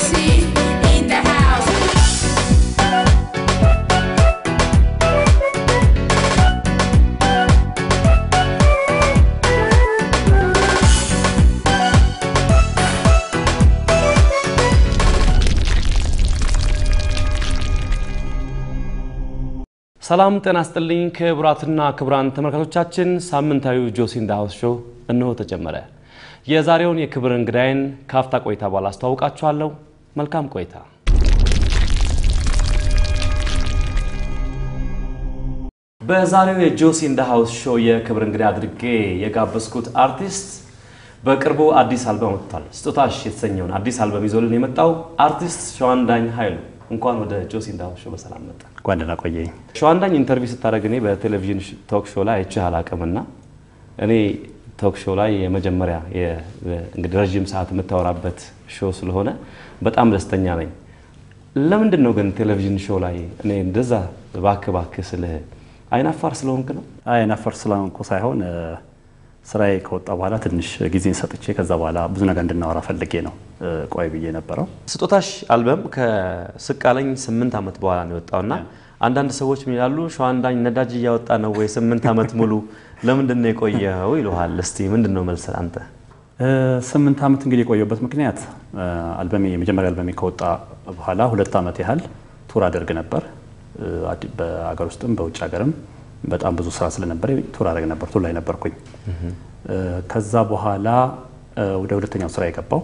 MC in the house. ሰላም ጤና ስጥልኝ ክቡራትና ክቡራን ተመልካቾቻችን፣ ሳምንታዊው ጆሲ ኢን ዘ ሃውስ ሾው እነሆ ተጀመረ። የዛሬውን የክብር እንግዳይን ካፍታ ቆይታ በኋላ አስተዋውቃችኋለሁ። መልካም ቆይታ። በዛሬው የጆሲ ኢን ዘ ሃውስ ሾው የክብር እንግዳ አድርጌ የጋበዝኩት አርቲስት በቅርቡ አዲስ አልበም ወጥቷል። ስጦታሽ የተሰኘውን አዲስ አልበም ይዞልን የመጣው አርቲስት ሸዋንዳኝ ኃይሉ እንኳን ወደ ጆሲ ኢን ዘ ሃውስ ሾው በሰላም መጣ። እንኳን ደህና ቆየኝ። ሸዋንዳኝ ኢንተርቪው ስታደርግ እኔ በቴሌቪዥን ቶክ ሾው ላይ አይቼህ አላውቅምና እኔ ቶክ ሾው ላይ የመጀመሪያ የ- እንግዲህ ረዥም ሰዓት የምታወራበት ሾው ስለሆነ በጣም ደስተኛ ነኝ። ለምንድን ነው ግን ቴሌቪዥን ሾው ላይ እኔ እንደዛ ባክ ባክ ስልህ አይናፋር ስለሆንክ ነው? አይ ነፈር ስለሆንኩ ሳይሆን እ፣ ስራዬ ከወጣ በኋላ ትንሽ ጊዜን ሰጥቼ ከዛ በኋላ ብዙ ነገር እንድናወራ ፈልጌ ነው እ፣ ቆይ ብዬ ነበረው። ስጦታሽ አልበም ከስቃለኝ ስምንት ዓመት በኋላ ነው የወጣውና አንዳንድ ሰዎች ምን ይላሉ፣ ሸዋንዳኝ ነዳጅ እያወጣ ነው ወይ ስምንት ዓመት ሙሉ ለምንድን ነው የቆየው ይሉሃል። እስቲ ምንድን ነው መልስ አንተ? እ፣ ስምንት ዓመት እንግዲህ የቆየበት ምክንያት እ፣ አልበሜ የመጀመሪያ አልበሜ ከወጣ በኋላ ሁለት ዓመት ያህል ቱር አደርግ ነበር። እ፣ አዲ- በአገር ውስጥም በውጭ ሀገርም በጣም ብዙ ስራ ስለነበረ ቱር አደርግ ነበር። ቱር ላይ ነበርኩኝ። እ፣ ከዛ በኋላ እ፣ ወደ ሁለተኛው ስራ የገባው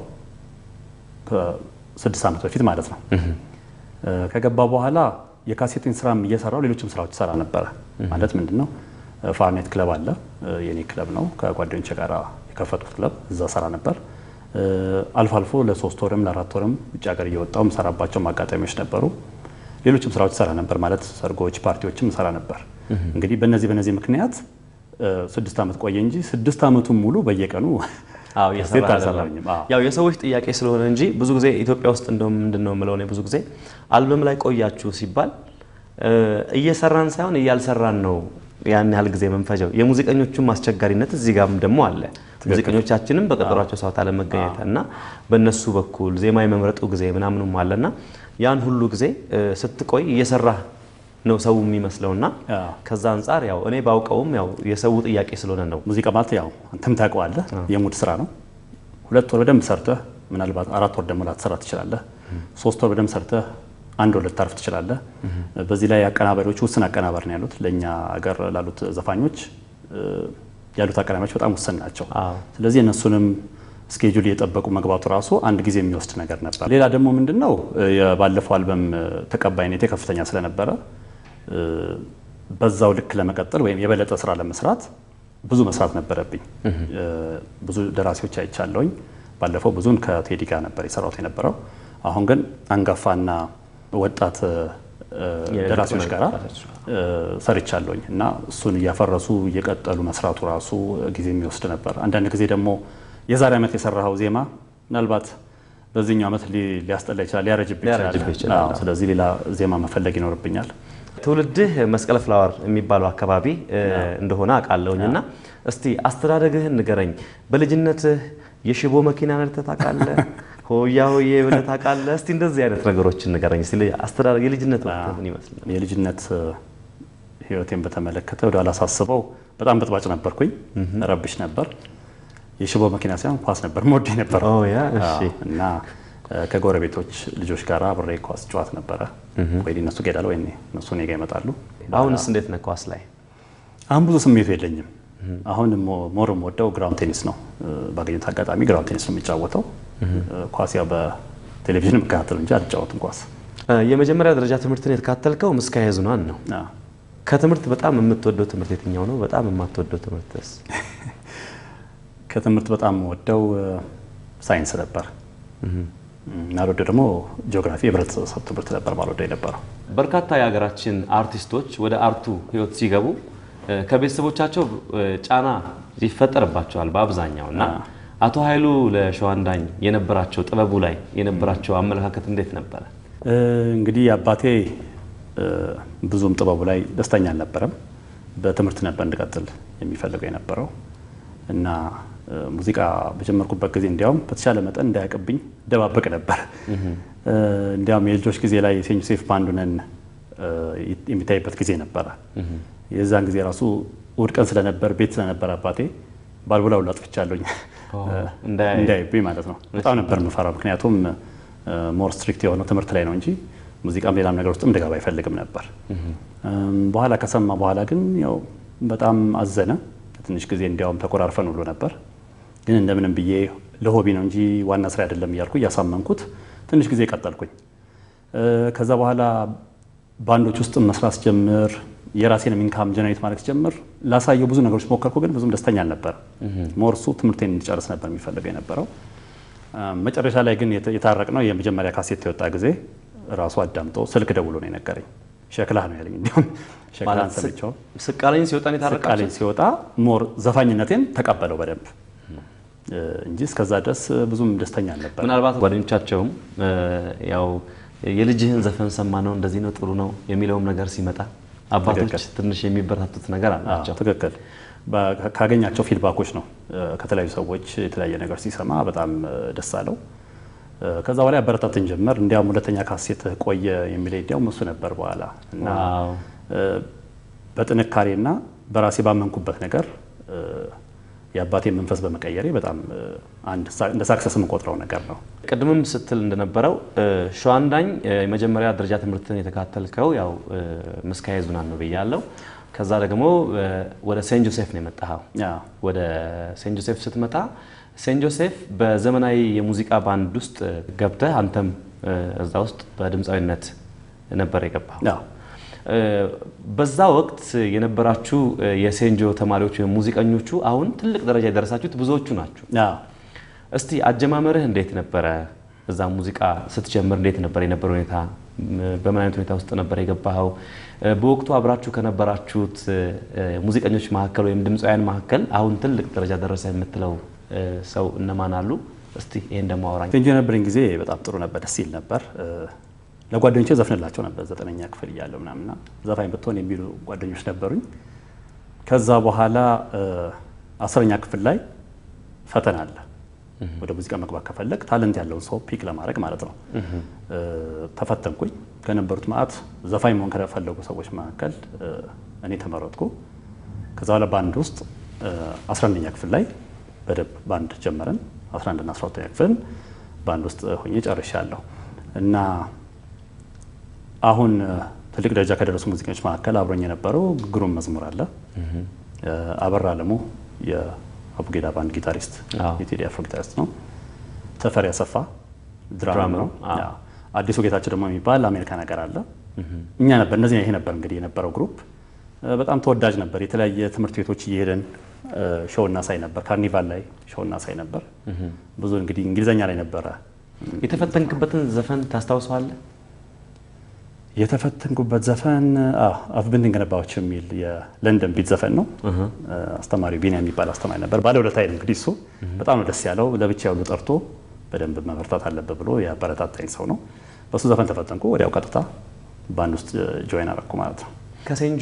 ከስድስት ዓመት በፊት ማለት ነው። እ፣ ከገባ በኋላ የካሴቲን ስራም እየሰራው ሌሎችም ስራዎች ሰራ ነበረ። ማለት ምንድን ነው እ፣ ፋርኔት ክለብ አለ እ፣ የኔ ክለብ ነው። ከጓደኞቼ ጋር የከፈቱት ክለብ እዛ ሰራ ነበር። እ፣ አልፎ አልፎ ለሶስት ወርም ለአራት ወርም ውጭ ሀገር እየወጣው ሰራባቸው አጋጣሚዎች ነበሩ። ሌሎችም ስራዎች ሰራ ነበር ማለት ሰርጎች፣ ፓርቲዎችም ሰራ ነበር። እንግዲህ በእነዚህ በእነዚህ ምክንያት እ፣ ስድስት ዓመት ቆየ እንጂ ስድስት ዓመቱን ሙሉ በየቀኑ አዎ ካሴት እየሰራህ አይደለም። አልሰራሁኝም። አዎ። ያው የሰዎች ጥያቄ ስለሆነ እንጂ ብዙ ጊዜ ኢትዮጵያ ውስጥ እንደውም ምንድን ነው የምለው እኔ ብዙ ጊዜ አልበም ላይ ቆያችሁ ሲባል እ፣ እየሰራን ሳይሆን እያልሰራን ነው ያን ያህል ጊዜ የምንፈጀው። የሙዚቀኞቹም አስቸጋሪነት እዚህ ጋርም ደግሞ አለ። ሙዚቀኞቻችንም በቀጠሯቸው ሰዓት አለመገኘት እና በእነሱ በኩል ዜማ የመምረጡ ጊዜ ምናምኑም አለና ያን ሁሉ ጊዜ እ፣ ስትቆይ እየሰራህ ነው ሰው የሚመስለውና አዎ። ከዛ አንጻር ያው እኔ ባውቀውም ያው የሰው ጥያቄ ስለሆነ ነው ሙዚቃ ማለት ያው አንተም ታውቀዋለህ፣ የሙድ ስራ ነው። ሁለት ወር በደንብ ሰርተህ ምናልባት አራት ወር ደግሞ ላትሰራ ትችላለህ። ሶስት ወር በደንብ ሰርተህ አንድ ወር ልታርፍ ትችላለህ። በዚህ ላይ አቀናባሪዎች ውስን አቀናባሪ ነው ያሉት። ለእኛ ሀገር ላሉት ዘፋኞች እ፣ ያሉት አቀናባሪዎች በጣም ውስን ናቸው። አዎ። ስለዚህ እነሱንም ስኬጁል እየጠበቁ መግባቱ ራሱ አንድ ጊዜ የሚወስድ ነገር ነበር። ሌላ ደግሞ ምንድን ነው እ፣ የባለፈው አልበም እ፣ ተቀባይነቴ ከፍተኛ ስለነበረ እ፣ በዛው ልክ ለመቀጠል ወይም የበለጠ ስራ ለመስራት ብዙ መስራት ነበረብኝ። እ፣ ብዙ ደራሲዎች አይቻለሁኝ። ባለፈው ብዙን ከቴዲ ጋር ነበር የሰራሁት የነበረው። አሁን ግን አንጋፋና ወጣት እ፣ ደራሲዎች ጋር ሰርቻለሁኝ እና እሱን እያፈረሱ እየቀጠሉ መስራቱ ራሱ ጊዜ የሚወስድ ነበር። አንዳንድ ጊዜ ደግሞ የዛሬ ዓመት የሰራኸው ዜማ ምናልባት በዚህኛው ዓመት ሊ- ሊያስጠላ ይችላል፣ ሊያረጅብህ ሊያረጅብህ ይችላል። አዎ፣ ስለዚህ ሌላ ዜማ መፈለግ ይኖርብኛል። ትውልድህ መስቀል ፍላወር የሚባለው አካባቢ እ፣ እንደሆነ አውቃለሁኝ እና እስቲ አስተዳደግህን ንገረኝ። በልጅነትህ የሽቦ መኪና ነድተህ ታውቃለህ? ሆያ ሆዬ ብለህ ታውቃለህ? እስቲ እንደዚህ አይነት ነገሮችን ንገረኝ። እስቲ አስተዳደግ የልጅነት ወቅትህ ምን ይመስል ነበር? የልጅነት እ፣ ህይወቴን በተመለከተ ወደ አላሳስበው በጣም በጥባጭ ነበርኩኝ፣ ረብሽ ነበር። የሽቦ መኪና ሳይሆን ኳስ ነበር መወደ ነበር ኦ ያ እሺ። እና እ፣ ከጎረቤቶች ልጆች ጋር አብሬ ኳስ ጨዋት ነበረ። ወይ እነሱ ጋ እሄዳለሁ ወይ እነሱ እኔ ጋ ይመጣሉ። አሁንስ እንዴት ነህ ኳስ ላይ? አሁን ብዙ ስሜቱ የለኝም። አሁን ሞ- ሞር የምወደው ግራውንድ ቴኒስ ነው። እ፣ ባገኘሁት አጋጣሚ ግራውንድ ቴኒስ ነው የሚጫወተው። እ፣ ኳስ ያው በቴሌቪዥን የምከታተለው እንጂ አልጫወትም ኳስ። እ፣ የመጀመሪያ ደረጃ ትምህርትን የተካተልከው ምስካየ ኅዙናን ነው። አዎ። ከትምህርት በጣም የምትወደው ትምህርት የትኛው ነው? በጣም የማትወደው ትምህርትስ? ከትምህርት በጣም የምወደው እ፣ ሳይንስ ነበር። ማልወደው ደግሞ ጂኦግራፊ፣ የህብረተሰብ ትምህርት ነበር ማልወደው የነበረው። በርካታ የሀገራችን አርቲስቶች ወደ አርቱ ህይወት ሲገቡ እ፣ ከቤተሰቦቻቸው እ፣ ጫና ይፈጠርባቸዋል በአብዛኛው እና አቶ ኃይሉ ለሸዋንዳኝ የነበራቸው ጥበቡ ላይ የነበራቸው አመለካከት እንዴት ነበረ? እ፣ እንግዲህ አባቴ እ፣ ብዙም ጥበቡ ላይ ደስተኛ አልነበረም። በትምህርት ነበር እንድቀጥል የሚፈልገው የነበረው እና እ፣ ሙዚቃ በጀመርኩበት ጊዜ እንዲያውም በተቻለ መጠን እንዳያውቅብኝ ደባበቅ ነበር እንዲያውም የልጆች ጊዜ ላይ ሴንት ጆሴፍ ባንድ ሆነን የሚታይበት ጊዜ ነበረ። የዛን ጊዜ ራሱ እሑድ ቀን ስለነበር ቤት ስለነበር አባቴ ባልቦላ ሁሉ አጥፍቻለሁኝ እንዳይብኝ ማለት ነው። በጣም ነበር የምፈራው። ምክንያቱም ሞር ስትሪክት የሆነው ትምህርት ላይ ነው እንጂ ሙዚቃም ሌላም ነገር ውስጥም እንድገባ አይፈልግም ነበር። በኋላ ከሰማ በኋላ ግን ያው በጣም አዘነ። ትንሽ ጊዜ እንዲያውም ተኮራርፈን ሁሉ ነበር። ግን እንደምንም ብዬ ለሆቢ ነው እንጂ ዋና ስራ አይደለም እያልኩ እያሳመንኩት ትንሽ ጊዜ ቀጠልኩኝ። ከዛ በኋላ ባንዶች ውስጥ መስራት ስጀምር የራሴንም ኢንካም ጀነሬት ማድረግ ስጀምር ላሳየው ብዙ ነገሮች ሞከርኩ፣ ግን ብዙም ደስተኛ አልነበረ። ሞር እሱ ትምህርቴን እንዲጨርስ ነበር የሚፈልገው የነበረው። መጨረሻ ላይ ግን የታረቅ ነው የመጀመሪያ ካሴት የወጣ ጊዜ ራሱ አዳምጦ ስልክ ደውሎ ነው የነገረኝ። ሸክላህ ነው ያለኝ። እንዲሁም ሸክላህን ሰምቼው ስቃለኝ ሲወጣ ነው ስቃለኝ የታረቃችሁት? ሲወጣ ሞር ዘፋኝነቴን ተቀበለው በደንብ እንጂ እስከዛ ድረስ ብዙም ደስተኛ አልነበረ። ምናልባት ጓደኞቻቸውም ያው የልጅህን ዘፈን ሰማ ነው እንደዚህ ነው ጥሩ ነው የሚለውም ነገር ሲመጣ አባቶች ትክክል። ትንሽ የሚበረታቱት ነገር አላቸው። አዎ፣ ትክክል። በ- ካገኛቸው ፊድባኮች ነው ከተለያዩ ሰዎች የተለያየ ነገር ሲሰማ በጣም ደስ አለው። ከዛ በኋላ አበረታትን ጀመር። እንዲያውም ሁለተኛ ካሴት ቆየ የሚለኝ እንዲያውም እሱ ነበር በኋላ እና ዋው። በጥንካሬና በራሴ ባመንኩበት ነገር የአባቴን መንፈስ በመቀየሬ በጣም አንድ ሳ- እንደ ሳክሰስ የምቆጥረው ነገር ነው። ቅድምም ስትል እንደነበረው ሸዋንዳኝ የመጀመሪያ ደረጃ ትምህርትን የተካተልከው ያው ምስካየ ኅዙናን ነው ብያለሁ። ከዛ ደግሞ ወደ ሴንት ጆሴፍ ነው የመጣኸው። ያ ወደ ሴንት ጆሴፍ ስትመጣ ሴንት ጆሴፍ በዘመናዊ የሙዚቃ ባንድ ውስጥ ገብተህ አንተም እዛ ውስጥ በድምፃዊነት ነበር የገባው። ያ በዛ ወቅት የነበራችሁ የሴንጆ ተማሪዎች ወይም ሙዚቀኞቹ አሁን ትልቅ ደረጃ የደረሳችሁት ብዙዎቹ ናችሁ። ያ እስቲ አጀማመርህ እንዴት ነበረ? እዛ ሙዚቃ ስትጀምር እንዴት ነበር የነበረ ሁኔታ? በምን አይነት ሁኔታ ውስጥ ነበር የገባኸው? በወቅቱ አብራችሁ ከነበራችሁት ሙዚቀኞች መካከል ወይም ድምፃውያን መካከል አሁን ትልቅ ደረጃ ደረሰ የምትለው ሰው እነማን አሉ? እስቲ ይሄን ደግሞ አውራኝ። ሴንጆ የነበረኝ ጊዜ በጣም ጥሩ ነበር፣ ደስ ይል ነበር። ለጓደኞቼ ዘፍንላቸው ነበር ዘጠነኛ ክፍል እያለሁ ምናምና ዘፋኝ ብትሆን የሚሉ ጓደኞች ነበሩኝ። ከዛ በኋላ አስረኛ ክፍል ላይ ፈተና አለ። ወደ ሙዚቃ መግባት ከፈለግ ታለንት ያለውን ሰው ፒክ ለማድረግ ማለት ነው። ተፈተንኩኝ። ከነበሩት ማዕት ዘፋኝ መሆን ከፈለጉ ሰዎች መካከል እኔ ተመረጥኩ። ከዛ በኋላ ባንድ ውስጥ 11ኛ ክፍል ላይ በደንብ ባንድ ጀመረን። 11 እና 12ኛ ክፍልን ባንድ ውስጥ ሆኜ ጨርሻለሁ እና አሁን ትልቅ ደረጃ ከደረሱ ሙዚቀኞች መካከል አብሮኝ የነበረው ግሩም መዝሙር አለ። አበራ አለሙ የአቡጌዳ ባንድ ጊታሪስት አዎ። የቴዲ አፍሮ ጊታሪስት ነው። ተፈሪ አሰፋ ድራም ድራም ነው። ነው። አዎ። አዎ። አዲሱ ጌታቸው ደግሞ የሚባል አሜሪካ ነገር አለ። እኛ ነበር እነዚህ ይሄ ነበር እንግዲህ የነበረው ግሩፕ በጣም ተወዳጅ ነበር። የተለያየ ትምህርት ቤቶች እየሄደን ሾው እናሳይ ነበር። ካርኒቫል ላይ ሾው እናሳይ ነበር። ብዙ እንግዲህ እንግሊዘኛ ላይ ነበረ የተፈተንክበትን ዘፈን ታስታውሰዋለህ? የተፈተንኩበት ዘፈን አፍብንድን ገነባዎች የሚል የለንደን ቢት ዘፈን ነው። አስተማሪው ቢኒያ የሚባል አስተማሪ ነበር። ባለውለታዬ ነው እንግዲህ እሱ በጣም ነው ደስ ያለው። ለብቻ ሁሉ ጠርቶ በደንብ መበርታት አለበት ብሎ ያበረታታኝ ሰው ነው። በሱ ዘፈን ተፈተንኩ። ወዲያው ቀጥታ ባንድ ውስጥ ጆይን አረኩ ማለት ነው። ከሴንጆ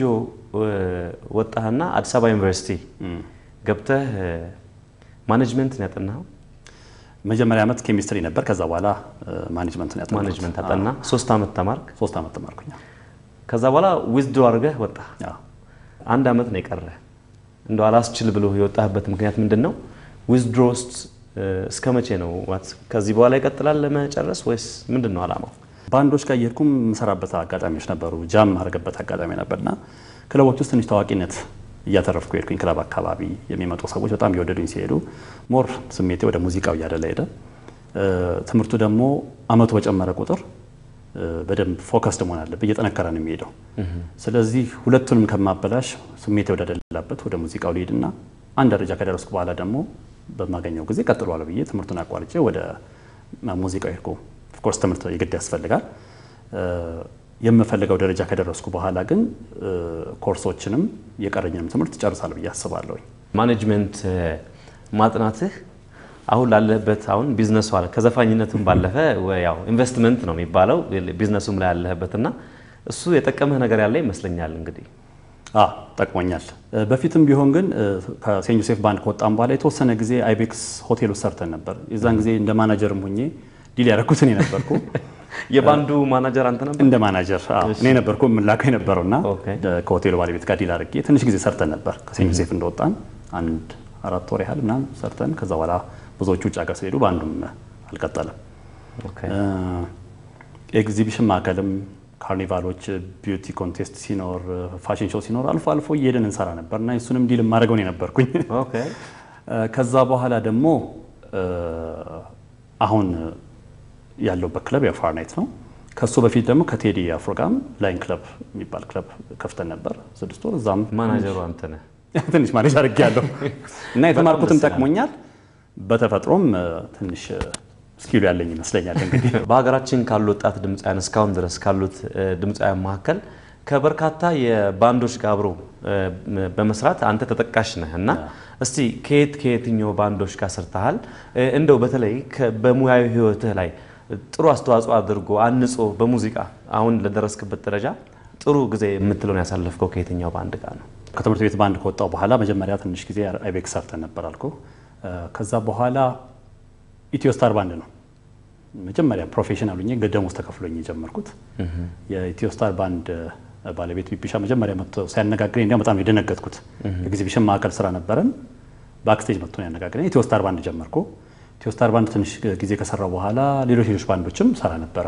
ወጣህና አዲስ አበባ ዩኒቨርሲቲ ገብተህ ማኔጅመንት ነው ያጠናኸው? መጀመሪያ ዓመት ኬሚስትሪ ነበር። ከዛ በኋላ ማኔጅመንትን ያጠናሁት። ማኔጅመንት አጠና። ሶስት ዓመት ተማርክ። ሶስት ዓመት ተማርኩኝ። ከዛ በኋላ ዊዝድሮ አድርገህ ወጣ። አዎ። አንድ ዓመት ነው የቀረ። እንደው አላስችል ብሎ የወጣህበት ምክንያት ምንድን ነው? ዊዝድሮ ውስጥ እስከ መቼ ነው? ዋት ከዚህ በኋላ ይቀጥላል ለመጨረስ ወይስ ምንድን ነው ዓላማው? ባንዶች ጋር እየሄድኩም የምሰራበት አጋጣሚዎች ነበሩ። ጃም ማድረግበት አጋጣሚ ነበርና ክለቦች ውስጥ ትንሽ ታዋቂነት እያተረፍኩ ሄድኩኝ። ክለብ አካባቢ የሚመጡ ሰዎች በጣም እየወደዱኝ ሲሄዱ ሞር ስሜቴ ወደ ሙዚቃው እያደላ ሄደ። ትምህርቱ ደግሞ አመቱ በጨመረ ቁጥር በደንብ ፎከስድ መሆን አለብህ፣ እየጠነከረ ነው የሚሄደው። ስለዚህ ሁለቱንም ከማበላሽ ስሜቴ ወደደላበት ወደ ሙዚቃው ልሄድና አንድ ደረጃ ከደረስኩ በኋላ ደግሞ በማገኘው ጊዜ ቀጥሏል ብዬ ትምህርቱን አቋርጬ ወደ ሙዚቃው ሄድኩ። ኦፍኮርስ ትምህርት የግድ ያስፈልጋል። የምፈልገው ደረጃ ከደረስኩ በኋላ ግን ኮርሶችንም የቀረኝንም ትምህርት ጨርሳለሁ ብዬ አስባለሁ። ማኔጅመንት ማጥናትህ አሁን ላለህበት አሁን ቢዝነሱ አለ ከዘፋኝነቱም ባለፈ ያው ኢንቨስትመንት ነው የሚባለው ቢዝነሱም ላይ ያለህበት እና እሱ የጠቀመህ ነገር ያለ ይመስለኛል። እንግዲህ አ ጠቅሞኛል። በፊትም ቢሆን ግን ከሴንት ጆሴፍ ባንድ ከወጣም በኋላ የተወሰነ ጊዜ አይቤክስ ሆቴል ውስጥ ሰርተን ነበር። የዛን ጊዜ እንደ ማናጀርም ሆኜ ዲል ያደረኩት እኔ ነበርኩ። የባንዱ ማናጀር አንተ ነበር? እንደ ማናጀር አዎ፣ እኔ ነበርኩ የምላከው የነበረውና ኦኬ። ከሆቴሉ ባለቤት ጋር ዲል አድርጌ ትንሽ ጊዜ ሰርተን ነበር። ከሴንት ጆሴፍ እንደወጣን አንድ አራት ወር ያህል ምናምን ሰርተን ከዛ በኋላ ብዙዎቹ ውጭ ሀገር ስለሄዱ በአንዱም አልቀጠለም። ኦኬ። ኤግዚቢሽን ማዕከልም ካርኒቫሎች፣ ቢዩቲ ኮንቴስት ሲኖር፣ ፋሽን ሾው ሲኖር አልፎ አልፎ እየሄድን እንሰራ ነበር እና እሱንም ዲል የማደርገው እኔ ነበርኩኝ። ኦኬ። ከዛ በኋላ ደግሞ አሁን ያለውበት ክለብ የፋር ናይት ነው። ከሱ በፊት ደግሞ ከቴዲ አፍሮ ጋርም ላይን ክለብ የሚባል ክለብ ከፍተን ነበር ስድስት ወር እዛም ማናጀሩ አንተ ነህ። ትንሽ ማኔጅ አድርጌያለሁ እና የተማርኩትም ጠቅሞኛል። በተፈጥሮም ትንሽ ስኪሉ ያለኝ ይመስለኛል። እንግዲህ በሀገራችን ካሉ ወጣት ድምፃውያን እስካሁን ድረስ ካሉት ድምፃውያን መካከል ከበርካታ የባንዶች ጋር አብሮ በመስራት አንተ ተጠቃሽ ነህ እና እስቲ ከየት ከየትኛው ባንዶች ጋር ሰርተሃል? እንደው በተለይ ከ- በሙያዊ ህይወትህ ላይ ጥሩ አስተዋጽኦ አድርጎ አንጾ በሙዚቃ አሁን ለደረስክበት ደረጃ ጥሩ ጊዜ የምትለውን ያሳለፍከው ከየትኛው ባንድ ጋር ነው? ከትምህርት ቤት ባንድ ከወጣው በኋላ መጀመሪያ ትንሽ ጊዜ አይቤክ ሰርተን ነበር አልኩ። ከዛ በኋላ ኢትዮ ስታር ባንድ ነው መጀመሪያ ፕሮፌሽናል ሆኜ ደሞዝ ተከፍሎኝ የጀመርኩት። የኢትዮ ስታር ባንድ ባለቤት ቢቢሻ መጀመሪያ መጥቶ ሲያነጋግረኝ እንዲያውም በጣም የደነገጥኩት ኤግዚቢሽን ማዕከል ስራ ነበረን። ባክስቴጅ መጥቶ ነው ያነጋግረኝ። ኢትዮ ስታር ባንድ ጀመርኩ። ኢትዮ ስታር ባንድ ትንሽ ጊዜ ከሰራው በኋላ ሌሎች ሌሎች ባንዶችም ሰራ ነበረ።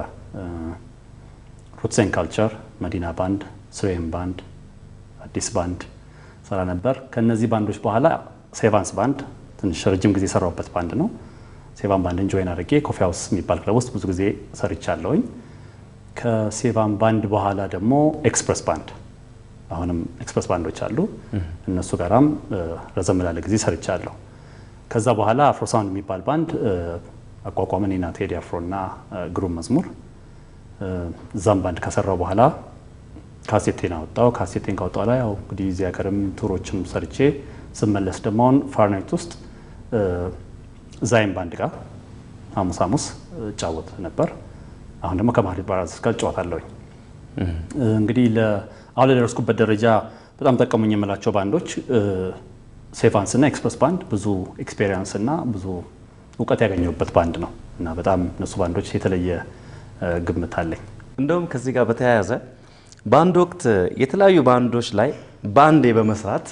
ሩትሴን ካልቸር፣ መዲና ባንድ፣ ስሬም ባንድ፣ አዲስ ባንድ ሰራ ነበር። ከነዚህ ባንዶች በኋላ ሴቫንስ ባንድ ትንሽ ረጅም ጊዜ የሰራሁበት ባንድ ነው። ሴቫን ባንድን ጆይን አድርጌ ኮፊ ሃውስ የሚባል ክለብ ውስጥ ብዙ ጊዜ ሰርቻለሁኝ። ከሴቫን ባንድ በኋላ ደግሞ ኤክስፕረስ ባንድ አሁንም ኤክስፕረስ ባንዶች አሉ። እነሱ ጋራም ረዘም ላለ ጊዜ ሰርቻለሁ። ከዛ በኋላ አፍሮሳውንድ የሚባል ባንድ አቋቋምን እኔና ቴዲ አፍሮ እና ግሩም መዝሙር። እዛም ባንድ ከሰራው በኋላ ካሴቴን አወጣው። ካሴቴን ካወጣው ላይ ያው እንግዲህ እዚህ ሀገርም ቱሮችም ሰርቼ ስመለስ ደግሞ አሁን ፋርናይት ውስጥ ዛይም ባንድ ጋር ሐሙስ ሐሙስ እጫወት ነበር። አሁን ደግሞ ከማህሌት ባራዘስ ጋር እጫወታለሁኝ። እንግዲህ አሁን ለደረስኩበት ደረጃ በጣም ጠቀሙኝ የምላቸው ባንዶች ሴቫንስ እና ኤክስፕረስ ባንድ ብዙ ኤክስፔሪንስ እና ብዙ እውቀት ያገኘሁበት ባንድ ነው እና በጣም እነሱ ባንዶች የተለየ ግምት አለኝ። እንደውም ከዚህ ጋር በተያያዘ በአንድ ወቅት የተለያዩ ባንዶች ላይ በአንዴ በመስራት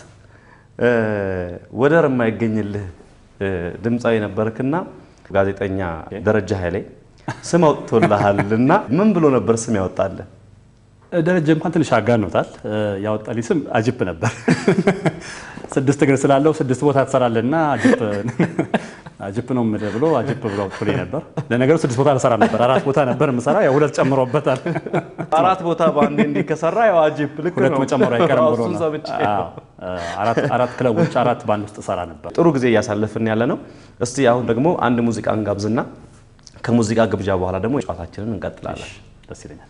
ወደር የማይገኝልህ ድምፃዊ ነበርክና ጋዜጠኛ ደረጃ ኃይሌ ስም አውጥቶልሃል እና ምን ብሎ ነበር ስም ያወጣልህ? ደረጀ እንኳን ትንሽ አጋኖታል። ያወጣልኝ ስም አጅፕ ነበር። ስድስት እግር ስላለው ስድስት ቦታ ትሰራለና አጅፕ አጅፕ ነው የምልህ ብሎ አጅፕ ብሎ አውጥቶልኝ ነበር። ለነገሩ ስድስት ቦታ አልሰራም ነበር፣ አራት ቦታ ነበር የምሰራ። ያው ሁለት ጨምሮበታል። አራት ቦታ በአንዴ እንዲህ ከሰራ ያው አጅፕ ልክ ሁለት ነው። መጨመሩ አይቀርም ብሎ እሱን ነው። ሰምቼ አዎ፣ አራት አራት ክለቦች አራት ባንድ ውስጥ እሰራ ነበር። ጥሩ ጊዜ እያሳለፍን ያለ ነው። እስቲ አሁን ደግሞ አንድ ሙዚቃ እንጋብዝና ከሙዚቃ ግብዣ በኋላ ደግሞ ጨዋታችንን እንቀጥላለን። ደስ ይለኛል።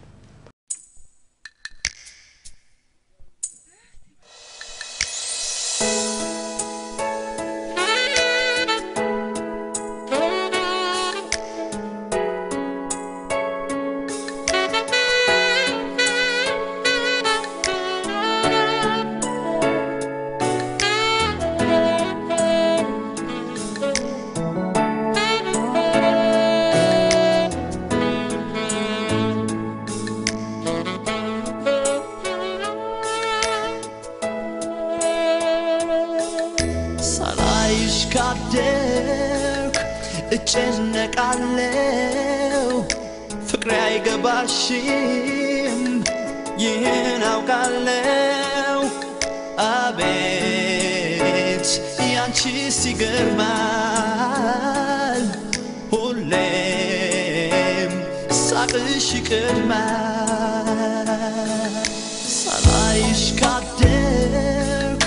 ሳላይሽ ካደርኩ እጨነቃለው ፍቅሬ አይገባሽም ይህን አውቃለው አቤት ያንቺስ ይገርማል ሁሌም ሳቅሽ ይቀድማል ሳላይሽ ካደርኩ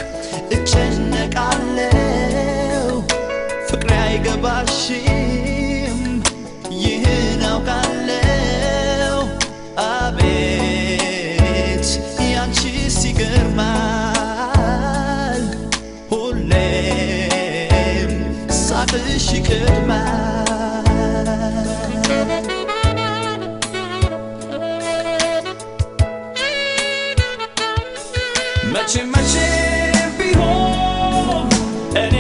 እጨነቃለው ፍቅሬ አይገባሽም ይህን አውቃለው አቤት ያንቺስ ይገርማል ሁሌም ሳቅሽ ይቀድማል መቼ መቼ ቢሆን እኔ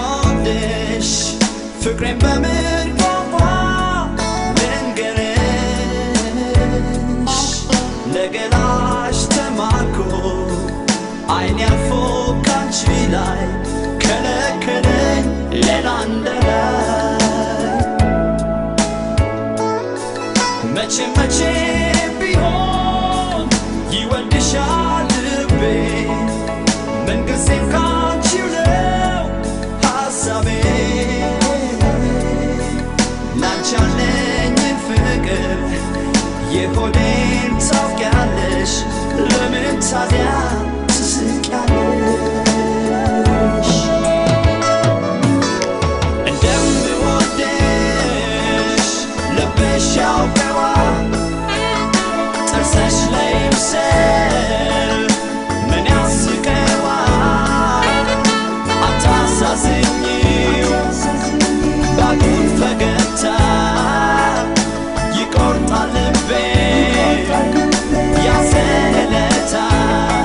እንደምወድሽ ፍቅሬን በምን ቋንቋ ልንገርሽ መቼ መቼ ቢሆን ይወድሻል ልቤ ምንጊዜም ካንቺው ነው ሐሳቤ ላንቺ ያለኝን ፍቅር የሆዴን ታውቂያለሽ ለምን ታዲያ ትስቂያለሽ እንደምወደሽ ልብሽ ያውቀዋል ጥርስሽ ላይ ምስል ምን ያስቀዋል አታሳዝኝው ባጉል ፈገግታ ይቆርጣል ልቤ ያዘለታል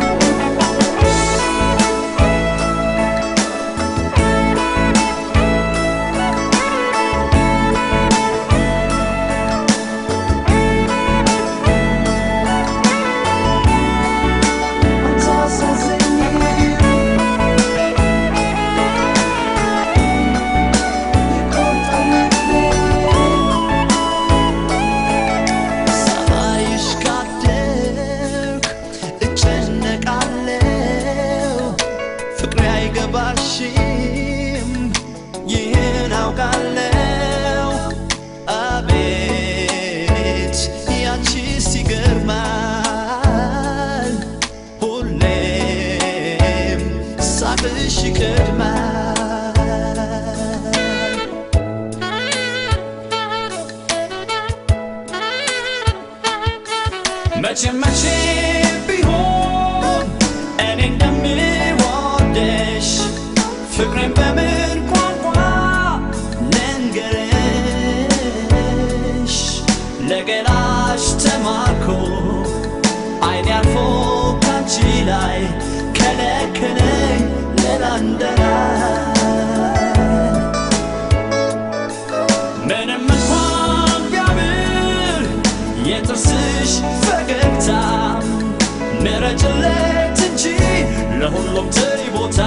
ሳይሽ ካደርክ እጨነቃለሁ ፍቅሬ አይገባሽም ይህን አውቃለሁ አቤት ያንቺስ ይገርማል ሁሌም ሳቅሽ ይቀድማል መቼ መቼ ቢሆን እኔ እንደምወደሽ ፍቅሬን በምን ቋንቋ ልንገርሽ ለገላሽ ተማርኮ አይኔ አርፎ ካንቺ ላይ ከለከለኝ ሌላ እንደላይ ምንም እንኳን ቢያምር የጥርስሽ ፈገግታ ምረጭለት እንጂ ለሁሉም ትሪ ቦታ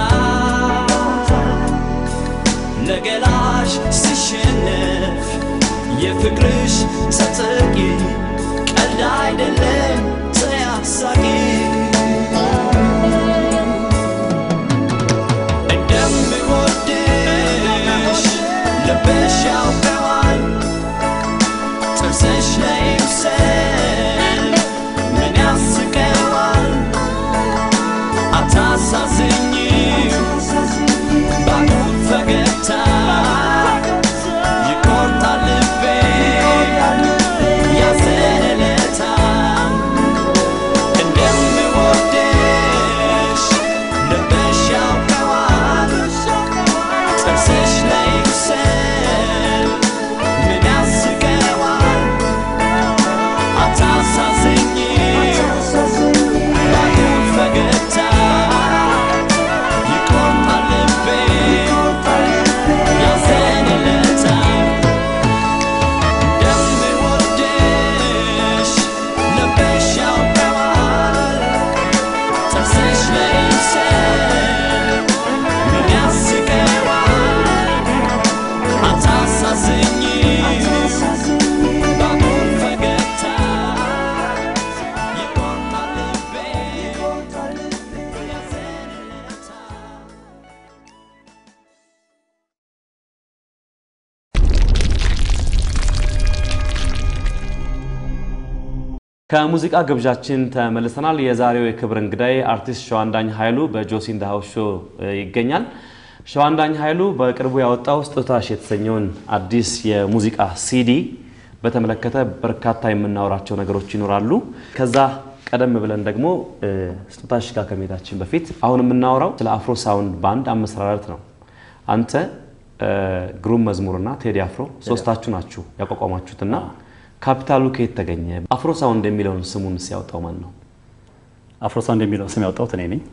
ለገላሽ ሲሸነፍ የፍቅርሽ ተጠቂ ቀልድ አይደለም ተያሳቂ እንደምወድሽ ልብሽ ያውቀዋል ጥርስሽ ላይ ምስል ምን ያስቀዋል አታሳዝኝም ባጉል ፈገግታ ይቆርጣል ልቤ ያዘለለታል እንደምወድሽ ልብሽ ያውቀዋል ጥርስሽ ላይ ምስል ምን ያስቀዋል አታሳዝኝም ባጉል ፈገግታ ይቆርጣል ልቤ ያዘንለታል እንደምወድሽ ልብሽ ያውቀዋል ጥርስሽ ላይ ምስል ምን ያስቀዋል አታሳዝኝም ባጉል ፈገግታ ይቆርጣል ልቤ ያዘንለታል ከሙዚቃ ግብዣችን ተመልሰናል። የዛሬው የክብር እንግዳይ አርቲስት ሸዋንዳኝ ኃይሉ በጆሲ ኢን ዘ ሃውስ ሾው ይገኛል። ሸዋንዳኝ ኃይሉ በቅርቡ ያወጣው ስጦታሽ የተሰኘውን አዲስ የሙዚቃ ሲዲ በተመለከተ በርካታ የምናወራቸው ነገሮች ይኖራሉ። ከዛ ቀደም ብለን ደግሞ እ፣ ስጦታሽ ጋር ከመሄዳችን በፊት አሁን የምናወራው ስለ አፍሮ ሳውንድ ባንድ አመሰራረት ነው። አንተ እ፣ ግሩም መዝሙርና ቴዲ አፍሮ ሶስታችሁ ናችሁ ያቋቋማችሁትና ካፒታሉ ከየት ተገኘ? አፍሮ ሳውንድ የሚለውን ስሙን ሲያወጣው ማን ነው? አፍሮሳውንድ የሚለውን ስም ያወጣሁት እኔ ነኝ።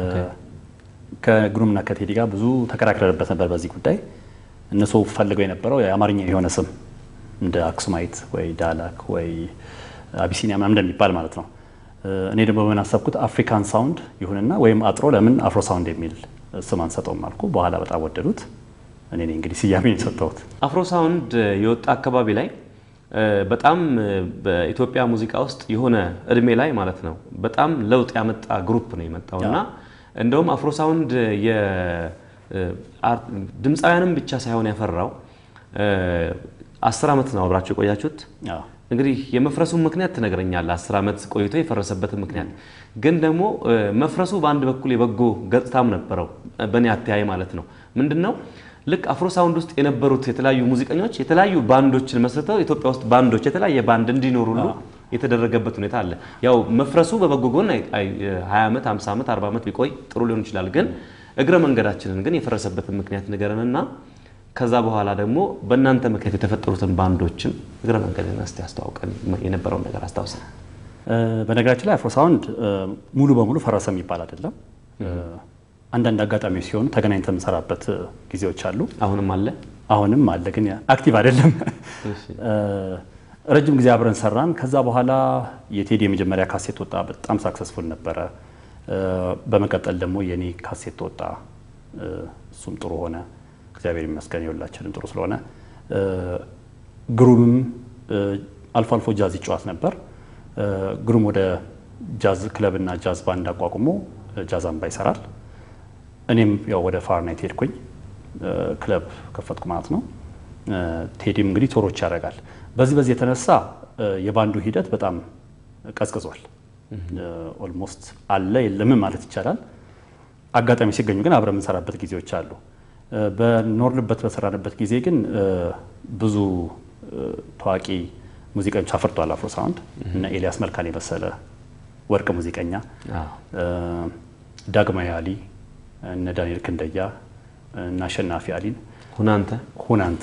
ከግሩምና ከቴዲ ጋር ብዙ ተከራክረንበት ነበር በዚህ ጉዳይ። እነሱ ፈልገው የነበረው የአማርኛ የሆነ ስም እንደ አክሱማይት ወይ ዳላክ ወይ አቢሲኒያ ምናምን እንደሚባል ማለት ነው። እኔ ደግሞ በምን አሰብኩት አፍሪካን ሳውንድ ይሁንና ወይም አጥሮ ለምን አፍሮ ሳውንድ የሚል ስም አንሰጠውም አልኩ። በኋላ በጣም ወደዱት። እኔ ነኝ እንግዲህ ስያሜን የሰጠሁት። አፍሮ ሳውንድ የወጣ አካባቢ ላይ እ፣ በጣም እ፣ በኢትዮጵያ ሙዚቃ ውስጥ የሆነ እድሜ ላይ ማለት ነው በጣም ለውጥ ያመጣ ግሩፕ ነው የመጣው እና እንደውም አፍሮሳውንድ ድምፃውያንም ብቻ ሳይሆን ያፈራው እ፣ አስር ዓመት ነው አብራችሁ የቆያችሁት። አዎ። እንግዲህ የመፍረሱን ምክንያት ትነግረኛለህ። አስር ዓመት ቆይቶ የፈረሰበትን ምክንያት ግን ደግሞ እ፣ መፍረሱ በአንድ በኩል የበጎ ገጽታም ነበረው በእኔ አተያይ ማለት ነው። ምንድን ነው ልክ አፍሮ ሳውንድ ውስጥ የነበሩት የተለያዩ ሙዚቀኞች የተለያዩ ባንዶችን መስርተው ኢትዮጵያ ውስጥ ባንዶች የተለያየ ባንድ እንዲኖሩ ሁሉ የተደረገበት ሁኔታ አለ። ያው መፍረሱ በበጎ ጎን አይ- አይ- 20 ዓመት፣ 50 ዓመት፣ 40 ዓመት ቢቆይ ጥሩ ሊሆን ይችላል። ግን እግረ መንገዳችንን ግን የፈረሰበትን ምክንያት ንገረንና ከዛ በኋላ ደግሞ በእናንተ ምክንያት የተፈጠሩትን ባንዶችም እግረ መንገድን እስቲ አስተዋውቀን የነበረውን ነገር አስታውሰን። እ፣ በነገራችን ላይ አፍሮሳውንድ እ፣ ሙሉ በሙሉ ፈረሰ የሚባል አይደለም። እ፣ አንዳንድ አጋጣሚዎች ሲሆኑ ተገናኝተን የምንሰራበት እ፣ ጊዜዎች አሉ። አሁንም አለ አሁንም አለ፣ ግን አክቲቭ አይደለም። እ፣ ረጅም ጊዜ አብረን ሰራን። ከዛ በኋላ የቴዲ የመጀመሪያ ካሴት ወጣ፣ በጣም ሳክሰስፉል ነበረ። እ፣ በመቀጠል ደግሞ የኔ ካሴት ወጣ፣ እ፣ እሱም ጥሩ ሆነ። እግዚአብሔር ይመስገን የሁላችንም ጥሩ ስለሆነ እ፣ ግሩምም እ፣ አልፎ አልፎ ጃዝ ይጫወት ነበር። እ፣ ግሩም ወደ ጃዝ ክለብና ጃዝ ባንድ አቋቁሞ እ፣ ጃዝ አምባ ይሰራል። እኔም ያው ወደ ፋርናይት ሄድኩኝ እ፣ ክለብ ከፈትኩ ማለት ነው። እ፣ ቴዲም እንግዲህ ቶሮች ያደርጋል። በዚህ በዚህ የተነሳ እ፣ የባንዱ ሂደት በጣም ቀዝቅዟል። ኦልሞስት አለ የለምም ማለት ይቻላል። አጋጣሚ ሲገኙ ግን አብረን የምንሰራበት ጊዜዎች አሉ። እ፣ በኖርንበት በሰራንበት ጊዜ ግን እ፣ ብዙ እ፣ ታዋቂ ሙዚቀኞች አፍርቷል አፍሮ ሳውንድ እነ ኤልያስ መልካን የመሰለ ወርቅ ሙዚቀኛ እ፣ ዳግማዊ አሊ እነ ዳንኤል ክንደያ እነ አሸናፊ አሊን ሁናንተ ሁናንተ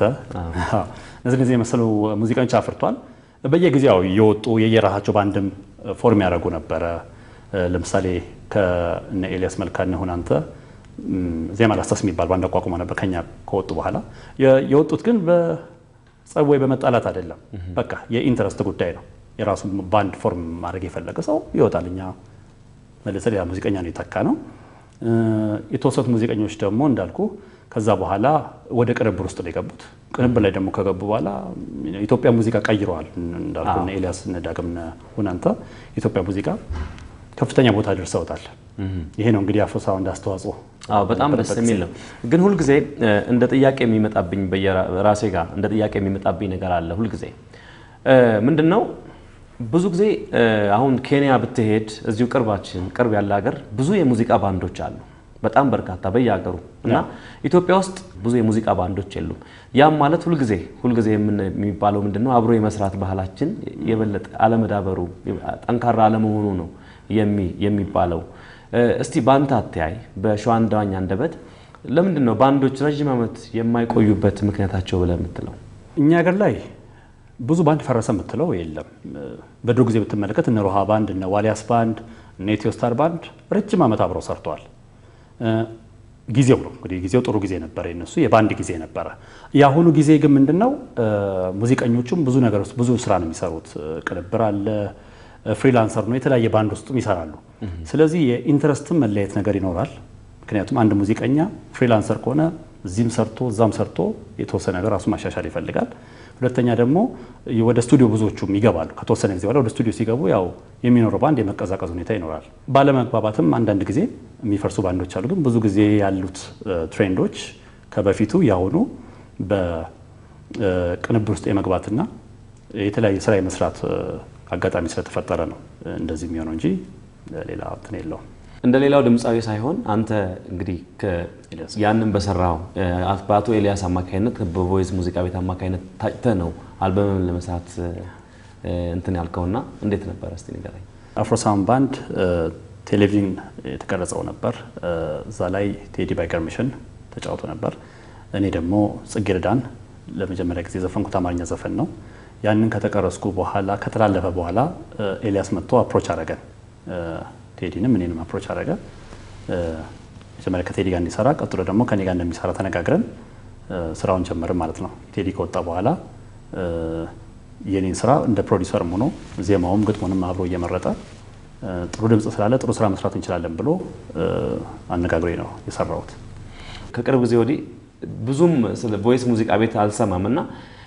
እነዚህ እነዚህ የመሰሉ ሙዚቀኞች አፍርቷል። በየጊዜው የወጡ የየራሳቸው ባንድም ፎርም ያደረጉ ነበረ። ለምሳሌ ከእነ ኤልያስ መልካ እነ ሁናንተ ም፣ ዜማ ላስታስ የሚባል ባንድ አቋቁሞ ነበር ከኛ ከወጡ በኋላ የ- የወጡት ግን በጸብ ወይ በመጣላት አይደለም። በቃ የኢንተረስት ጉዳይ ነው። የራሱ ባንድ ፎርም ማድረግ የፈለገ ሰው ይወጣል። እኛ መልሰ ሌላ ሙዚቀኛ ነው የተካ ነው። እ፣ የተወሰኑት ሙዚቀኞች ደግሞ እንዳልኩ ከዛ በኋላ ወደ ቅንብር ውስጥ ነው የገቡት። ቅንብር ላይ ደግሞ ከገቡ በኋላ የኢትዮጵያ ሙዚቃ ቀይረዋል። እንዳልኩ እነ ኤልያስ እነ ዳግም እነ ሁናንተ የኢትዮጵያ ሙዚቃ ከፍተኛ ቦታ ደርሰውታል። ይሄ ነው እንግዲህ አፍሮ ሳውንድ አስተዋጽኦ። አዎ በጣም ደስ የሚል ነው። ግን ሁልጊዜ እ፣ እንደ ጥያቄ የሚመጣብኝ በየራሴ ጋር እንደ ጥያቄ የሚመጣብኝ ነገር አለ ሁልጊዜ እ፣ ምንድን ነው ብዙ ጊዜ እ፣ አሁን ኬንያ ብትሄድ እዚሁ ቅርባችን ቅርብ ያለ ሀገር ብዙ የሙዚቃ ባንዶች አሉ፣ በጣም በርካታ በየሀገሩ እና ኢትዮጵያ ውስጥ ብዙ የሙዚቃ ባንዶች የሉም። ያም ማለት ሁልጊዜ ሁልጊዜ የምን- የሚባለው ምንድን ነው አብሮ የመስራት ባህላችን የበለጠ አለመዳበሩ ጠንካራ አለመሆኑ ነው የሚ- የሚባለው። እ፣ እስቲ በአንተ አተያይ በሸዋንዳኝ አንደበት ለምንድን ነው ባንዶች ረዥም ዓመት የማይቆዩበት ምክንያታቸው ብለህ የምትለው? እኛ ሀገር ላይ ብዙ ባንድ ፈረሰ የምትለው የለም። በድሮ ጊዜ ብትመለከት እነ ሮሃ ባንድ፣ እነ ዋሊያስ ባንድ፣ እነ ኢትዮ ስታር ባንድ ረጅም ዓመት አብረው ሰርተዋል። እ፣ ጊዜው ነው እንግዲህ ጊዜው ጥሩ ጊዜ ነበረ፣ የነሱ የባንድ ጊዜ ነበረ። የአሁኑ ጊዜ ግን ምንድን ነው እ፣ ሙዚቀኞቹም ብዙ ነገር ውስጥ ብዙ ስራ ነው የሚሰሩት። እ፣ ቅንብር አለ፣ እ፣ ፍሪላንሰር ነው፣ የተለያየ ባንድ ውስጥም ይሰራሉ። ስለዚህ የኢንትረስትም መለየት ነገር ይኖራል። ምክንያቱም አንድ ሙዚቀኛ ፍሪላንሰር ከሆነ እዚህም ሰርቶ እዛም ሰርቶ የተወሰነ ነገር ራሱ ማሻሻል ይፈልጋል። ሁለተኛ ደግሞ ወደ ስቱዲዮ ብዙዎቹም ይገባሉ። ከተወሰነ ጊዜ በኋላ ወደ ስቱዲዮ ሲገቡ ያው የሚኖረው ባንድ የመቀዛቀዝ ሁኔታ ይኖራል። ባለመግባባትም አንዳንድ ጊዜ የሚፈርሱ ባንዶች አሉ። ግን ብዙ ጊዜ ያሉት እ፣ ትሬንዶች ከበፊቱ ያሁኑ በቅንብር ውስጥ የመግባትና የተለያየ ስራ የመስራት እ፣ አጋጣሚ ስለተፈጠረ ነው እ፣ እንደዚህ የሚሆነው እንጂ ሌላ እንትን የለውም። እንደ ሌላው ድምፃዊ ሳይሆን አንተ እንግዲህ ከ- ያንን በሰራው እ፣ በአቶ ኤልያስ አማካኝነት በቮይስ ሙዚቃ ቤት አማካኝነት ታጭተህ ነው አልበምን ለመስራት እ፣ እንትን ያልከውና እንዴት ነበረ እስቲ ንገረኝ። አፍሮሳውንድ ባንድ እ፣ ቴሌቪዥን የተቀረጸው ነበር። እ፣ እዛ ላይ ቴዲ ባይገርምሽን ተጫውቶ ነበር። እኔ ደግሞ ጽጌረዳን ለመጀመሪያ ጊዜ የዘፈንኩት አማርኛ ዘፈን ነው። ያንን ከተቀረስኩ በኋላ ከተላለፈ በኋላ እ፣ ኤልያስ መጥቶ አፕሮች አረገን። እ፣ ቴዲንም እኔንም አፕሮች አረገ። እ፣ መጀመሪያ ከቴዲ ጋር እንዲሰራ ቀጥሎ ደግሞ ከኔ ጋር እንደሚሰራ ተነጋግረን እ፣ ስራውን ጀመርን ማለት ነው። ቴዲ ከወጣ በኋላ እ፣ የኔን ስራ እንደ ፕሮዲሰርም ሆኖ ዜማውም ግጥሙንም አብሮ እየመረጠ እ፣ ጥሩ ድምፅ ስላለ ጥሩ ስራ መስራት እንችላለን ብሎ እ፣ አነጋግሮኝ ነው የሰራሁት። ከቅርብ ጊዜ ወዲህ ብዙም ስለ ቮይስ ሙዚቃ ቤት አልሰማም እና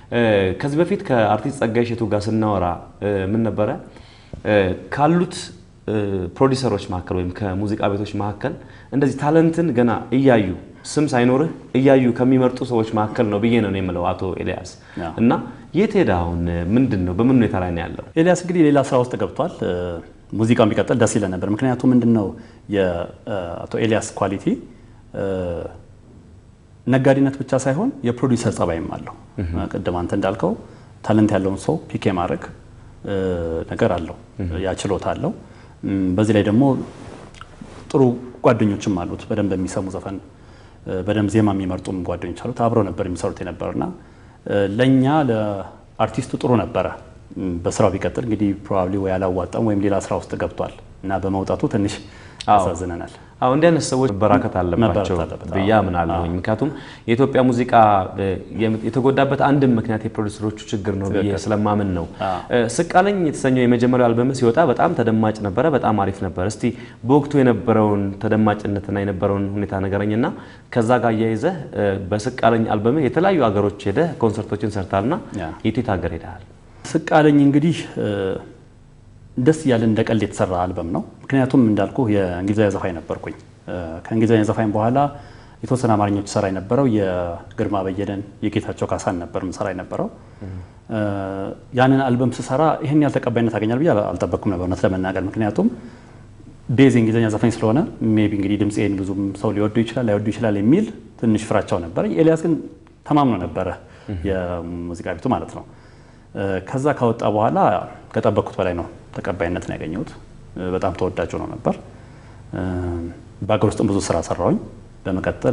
እ፣ ከዚህ በፊት ከአርቲስት ጸጋዬ እሸቱ ጋር ስናወራ እ፣ ምን ነበረ እ፣ ካሉት እ፣ ፕሮዲሰሮች መካከል ወይም ከሙዚቃ ቤቶች መካከል እንደዚህ ታለንትን ገና እያዩ ስም ሳይኖርህ እያዩ ከሚመርጡ ሰዎች መካከል ነው ብዬ ነው እኔ የምለው አቶ ኤልያስ አዎ። እና የት ሄደ አሁን ምንድን ነው በምን ሁኔታ ላይ ነው ያለው? ኤልያስ እንግዲህ ሌላ ስራ ውስጥ ገብቷል። እ፣ ሙዚቃውን ቢቀጥል ደስ ይለን ነበር። ምክንያቱም ምንድን ነው የአቶ ኤልያስ ኳሊቲ እ፣ ነጋዴነት ብቻ ሳይሆን የፕሮዲውሰር ጸባይም አለው። ቅድም አንተ እንዳልከው ታለንት ያለውን ሰው ፒክ የማድረግ እ፣ ነገር አለው፣ ያ ችሎታ አለው። እም፣ በዚህ ላይ ደግሞ ጥሩ ጓደኞችም አሉት። በደንብ የሚሰሙ ዘፈን እ፣ በደንብ ዜማ የሚመርጡም ጓደኞች አሉት። አብረው ነበር የሚሰሩት የነበርና እ፣ ለእኛ ለአርቲስቱ ጥሩ ነበረ። እም፣ በስራው ቢቀጥል እንግዲህ ፕሮባብሊ ወይ አላዋጣም ወይም ሌላ ስራ ውስጥ ገብቷል እና በመውጣቱ ትንሽ ያሳዝነናል። አዎ እንዲህ አይነት ሰዎች መበራከት አለባቸው መበረታት አለበት። ብዬ አምናለሁኝ። ምክንያቱም የኢትዮጵያ ሙዚቃ እ፣ የም- የተጎዳበት አንድም ምክንያት የፕሮዲሰሮቹ ችግር ነው ብዬ ስለማምን ነው። እ፣ ስቃለኝ የተሰኘው የመጀመሪያው አልበም ሲወጣ በጣም ተደማጭ ነበረ፣ በጣም አሪፍ ነበር። እስቲ በወቅቱ የነበረውን ተደማጭነትና የነበረውን ሁኔታ ንገረኝና ከዛ ጋር አያይዘህ እ፣ በስቃለኝ አልበም የተለያዩ ሀገሮች ሄደህ ኮንሰርቶችን ሰርታልና ያ። የት የት ሀገር ሄደሃል? ስቃለኝ እንግዲህ እ፣ ደስ እያለ እንደ ቀልድ የተሰራ አልበም ነው። ምክንያቱም እንዳልኩ የእንግሊዛዊ ዘፋኝ ነበርኩኝ። እ፣ ከእንግሊዛዊ ዘፋኝ በኋላ የተወሰነ አማርኞች ሰራ የነበረው የግርማ በየነን የጌታቸው ካሳን ነበር ምሰራ የነበረው። እ፣ ያንን አልበም ስሰራ ይህን ያህል ተቀባይነት ያገኛል ብዬ አል- አልጠበቅኩም ነበር እውነት ለመናገር ምክንያቱም ቤዝ የእንግሊዝኛ ዘፋኝ ስለሆነ ሜቢ እንግዲህ ድምፄን ብዙም ሰው ሊወዱ ይችላል ላይወዱ ይችላል የሚል ትንሽ ፍራቻው ነበረ። ኤልያስ ግን ተማምኖ ነበረ የሙዚቃ ቤቱ ማለት ነው። እ፣ ከዛ ካወጣ በኋላ ከጠበቅኩት በላይ ነው ተቀባይነትን ያገኘሁት። እ፣ በጣም ተወዳጅ ሆኖ ነበር። እ፣ በሀገር ውስጥም ብዙ ስራ ሰራሁኝ። በመቀጠል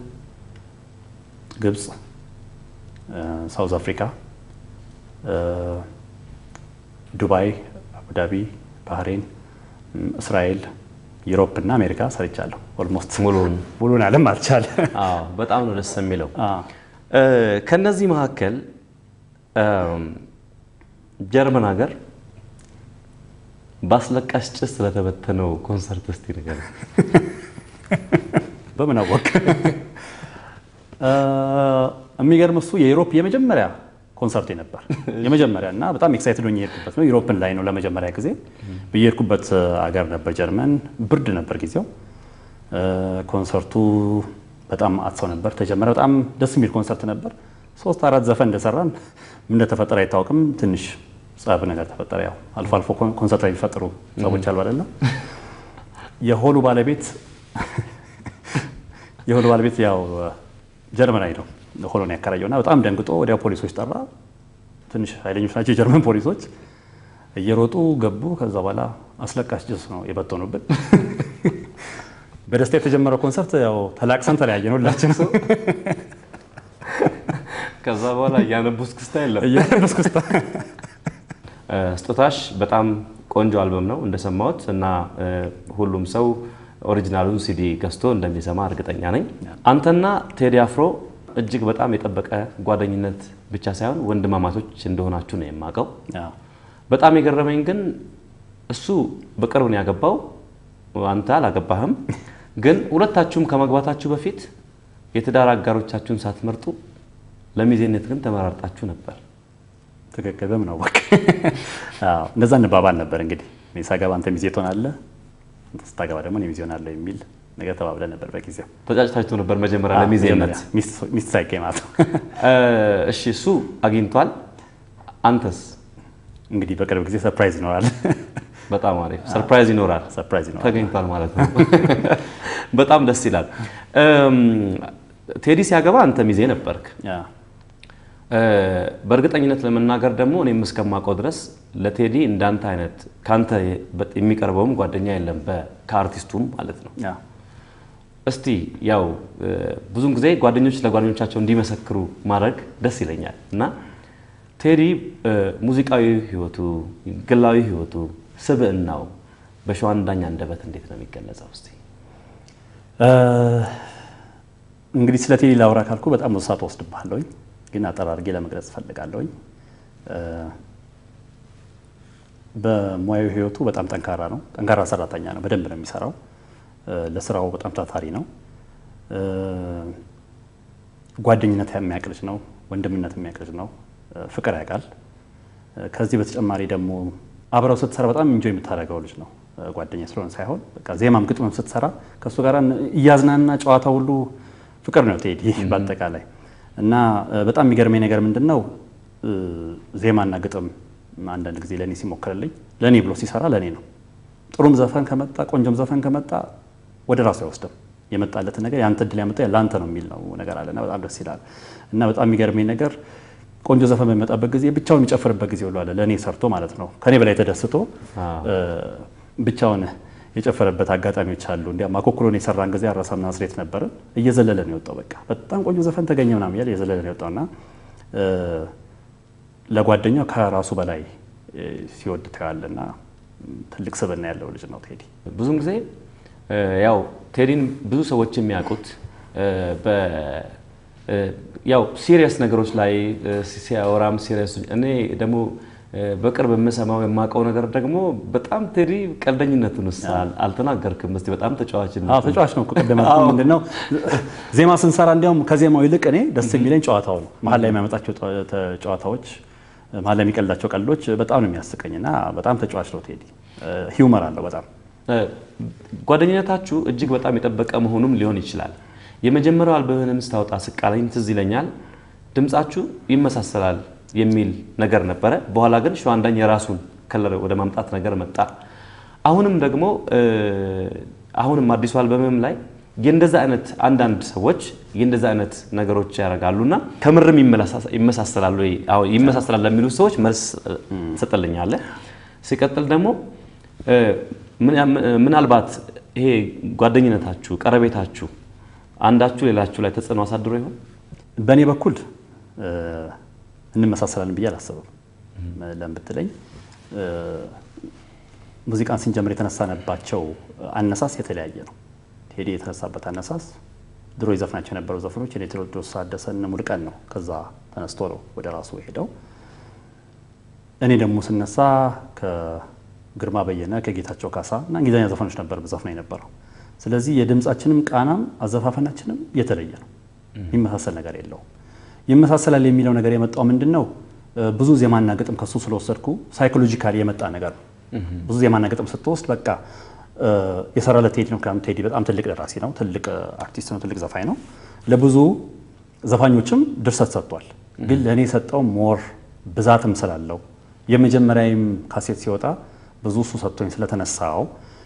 ግብፅ፣ እ፣ ሳውዝ አፍሪካ፣ እ፣ ዱባይ፣ አቡዳቢ፣ ባህሬን፣ እም፣ እስራኤል፣ ዩሮፕ እና አሜሪካ ሰርቻለሁ። ኦልሞስት ሙሉውን ሙሉን ዓለም አልቻለ። አዎ በጣም ነው ደስ የሚለው። አዎ። እ፣ ከነዚህ መካከል እም፣ ጀርመን ሀገር በአስለቃሽ ጭስ ስለተበተነው ኮንሰርት እስቲ ነገር በምን አወቅ? የሚገርም እሱ የዩሮፕ የመጀመሪያ ኮንሰርት ነበር የመጀመሪያ እና በጣም ኤክሳይትድ ሆኜ የሄድኩበት ነው። ዩሮፕን ላይ ነው ለመጀመሪያ ጊዜ ብዬሄድኩበት አገር ነበር ጀርመን። ብርድ ነበር ጊዜው። እ፣ ኮንሰርቱ በጣም አጥሰው ነበር ተጀመረ። በጣም ደስ የሚል ኮንሰርት ነበር። ሶስት አራት ዘፈን እንደሰራን ምን እንደተፈጠረ አይታወቅም። ትንሽ ጸብ ነገር ተፈጠረ። ያው አልፎ አልፎ ኮን- ኮንሰርት ላይ የሚፈጥሩ ጸቦች አሉ አይደለም። የሆሉ ባለቤት የሆሉ ባለቤት ያው ጀርመናዊ ነው ሆሎን ያከራየው እና በጣም ደንግጦ ወዲያው ፖሊሶች ጠራ። ትንሽ ኃይለኞች ናቸው የጀርመን ፖሊሶች። እየሮጡ ገቡ። ከዛ በኋላ አስለቃሽ ጭስ ነው የበተኑብን። በደስታ የተጀመረው ኮንሰርት ያው ተላቅሰን ተለያየን ሁላችን። ከዛ በኋላ እያነቡ እስክስታ የለም። እያነስኩስታ እ፣ ስጦታሽ በጣም ቆንጆ አልበም ነው እንደሰማሁት እና እ፣ ሁሉም ሰው ኦሪጂናሉን ሲዲ ገዝቶ እንደሚሰማ እርግጠኛ ነኝ። አንተና ቴዲ አፍሮ እጅግ በጣም የጠበቀ ጓደኝነት ብቻ ሳይሆን ወንድማማቶች እንደሆናችሁ ነው የማውቀው። በጣም የገረመኝ ግን እሱ በቅርብ ነው ያገባው፣ አንተ አላገባህም። ግን ሁለታችሁም ከመግባታችሁ በፊት የትዳር አጋሮቻችሁን ሳትመርጡ ለሚዜነት ግን ተመራርጣችሁ ነበር። ትክክል። በምን አወቅ? አዎ እንደዛ እንባባል ነበር። እንግዲህ እኔ ሳገባ አንተ ሚዜ ትሆናለህ፣ አንተ ስታገባ ደግሞ እኔ ሚዜ ሆናለሁ የሚል ነገር ተባብለን ነበር በጊዜው። ተጫጭታችሁ ነበር መጀመሪያ ለሚዜነት። መጀመሪያ ሚስት- ሚስት ሳይገኝ ማለት ነው። እ፣ እሺ እሱ አግኝቷል። አንተስ? እንግዲህ በቅርብ ጊዜ ሰርፕራይዝ ይኖራል። በጣም አሪፍ ሰርፕራይዝ ይኖራል። ሰርፕራይዝ ይኖራል። ተገኝቷል ማለት ነው። በጣም ደስ ይላል። እም፣ ቴዲ ሲያገባ አንተ ሚዜ ነበርክ። ያ እ፣ በእርግጠኝነት ለመናገር ደግሞ እኔም እስከማውቀው ድረስ ለቴዲ እንዳንተ አይነት ካንተ የሚቀርበውም ጓደኛ የለም፣ በ- ከአርቲስቱም ማለት ነው። ያ እስቲ ያው እ፣ ብዙን ጊዜ ጓደኞች ለጓደኞቻቸው እንዲመሰክሩ ማድረግ ደስ ይለኛል እና ቴዲ እ፣ ሙዚቃዊ ሕይወቱ፣ ግላዊ ሕይወቱ፣ ስብዕናው በሸዋን ዳኛ አንደበት እንዴት ነው የሚገለጸው? እስቲ እ፣ እንግዲህ ስለ ቴዲ ላውራ ካልኩ በጣም ብዙ ሰዓት ወስድብሃለሁኝ፣ ግን አጠር አድርጌ ለመግለጽ እፈልጋለሁኝ። እ፣ በሙያዊ ህይወቱ በጣም ጠንካራ ነው። ጠንካራ ሰራተኛ ነው። በደንብ ነው የሚሰራው። እ፣ ለስራው በጣም ታታሪ ነው። እ፣ ጓደኝነት የሚያውቅ ልጅ ነው። ወንድምነት የሚያውቅ ልጅ ነው። ፍቅር ያውቃል። ከዚህ በተጨማሪ ደግሞ አብረው ስትሰራ በጣም እንጆ የምታደርገው ልጅ ነው። ጓደኛ ስለሆነ ሳይሆን በቃ ዜማም ግጥምም ስትሰራ ከእሱ ጋር እያዝናና ጨዋታ ሁሉ ፍቅር ነው ቴዲ በአጠቃላይ እና በጣም የሚገርመኝ ነገር ምንድን ነው ዜማና ግጥም አንዳንድ ጊዜ ለእኔ ሲሞክርልኝ ለእኔ ብሎ ሲሰራ ለእኔ ነው። ጥሩም ዘፈን ከመጣ ቆንጆም ዘፈን ከመጣ ወደ ራሱ አይወስድም። የመጣለትን ነገር የአንተ እድል ያመጣ ለአንተ ነው የሚል ነው ነገር አለና በጣም ደስ ይላል። እና በጣም የሚገርመኝ ነገር ቆንጆ ዘፈን በሚመጣበት ጊዜ ብቻውን የሚጨፍርበት ጊዜ ሁሉ አለ። ለእኔ ሰርቶ ማለት ነው ከኔ በላይ ተደስቶ ብቻውን የጨፈረበት አጋጣሚዎች አሉ። እንዲያውም አኮኩሎን የሰራን ጊዜ አራሳም ናዝሬት ነበርን። እየዘለለ ነው የወጣው። በቃ በጣም ቆንጆ ዘፈን ተገኘ ምናምን እያለ እየዘለለ ነው የወጣው እና ለጓደኛው ከራሱ በላይ ሲወድ ታያለና ትልቅ ስብዕና ያለው ልጅ ነው ቴዲ። ብዙውን ጊዜ ያው ቴዲን ብዙ ሰዎች የሚያውቁት ያው ሲሪየስ ነገሮች ላይ ሲያወራም ሲሪየስ እኔ ደግሞ በቅርብ የምሰማው የማውቀው ነገር ደግሞ በጣም ቴዲ ቀልደኝነቱን ውስጥ አልተናገርክም። እስኪ በጣም ተጫዋችነት አዎ ተጫዋች ነው እኮ ቅድም ያልኩህ ምንድን ነው ዜማ ስንሰራ እንዲያውም ከዜማው ይልቅ እኔ ደስ የሚለኝ ጨዋታው ነው። መሀል ላይ የሚያመጣቸው ጨዋታዎች፣ መሀል ላይ የሚቀልዳቸው ቀልዶች በጣም ነው የሚያስቀኝ እና በጣም ተጫዋች ነው ቴዲ። ሂውመር አለው በጣም ጓደኝነታችሁ እጅግ በጣም የጠበቀ መሆኑም ሊሆን ይችላል። የመጀመሪያው አልበምህንም ስታወጣ ስቃለኝ ትዝ ይለኛል ድምጻችሁ ይመሳሰላል የሚል ነገር ነበረ። በኋላ ግን ሸዋንዳኝ የራሱን ከለር ወደ ማምጣት ነገር መጣ። አሁንም ደግሞ አሁንም አዲሱ አልበምም ላይ የእንደዛ አይነት አንዳንድ ሰዎች የእንደዛ አይነት ነገሮች ያደርጋሉና ከምርም ይመሳሰላሉ ይመሳሰላል ለሚሉ ሰዎች መልስ ትሰጥልኛለህ። ሲቀጥል ደግሞ ምናልባት ይሄ ጓደኝነታችሁ፣ ቀረቤታችሁ አንዳችሁ ሌላችሁ ላይ ተጽዕኖ አሳድሮ ይሆን? በእኔ በኩል እንመሳሰላለን ብዬ አላስብም። ለምን ብትለኝ ሙዚቃን ስንጀምር የተነሳነባቸው አነሳስ የተለያየ ነው። ቴዲ የተነሳበት አነሳስ ድሮ ይዘፍናቸው የነበሩ ዘፈኖች የኔ ቴዎድሮስ ታደሰ እነ ሙሉቀን ነው። ከዛ ተነስቶ ነው ወደ ራሱ ሄደው። እኔ ደግሞ ስነሳ ከግርማ በየነ ከጌታቸው ካሳ እና እንግሊዝኛ ዘፈኖች ነበር በዘፍነው የነበረው። ስለዚህ የድምፃችንም ቃናም አዘፋፈናችንም የተለየ ነው። የሚመሳሰል ነገር የለውም። ይመሳሰላል የሚለው ነገር የመጣው ምንድን ነው? ብዙ ዜማና ግጥም ከሱ ስለወሰድኩ ሳይኮሎጂካሊ የመጣ ነገር ነው። ብዙ ዜማና ግጥም ስትወስድ በቃ የሰራለት ቴዲ ነው። ምክንያቱም ቴዲ በጣም ትልቅ ደራሲ ነው፣ ትልቅ አርቲስት ነው፣ ትልቅ ዘፋኝ ነው። ለብዙ ዘፋኞችም ድርሰት ሰጥቷል። ግን ለእኔ የሰጠው ሞር ብዛትም ስላለው የመጀመሪያዊም ካሴት ሲወጣ ብዙ እሱ ሰጥቶኝ ስለተነሳው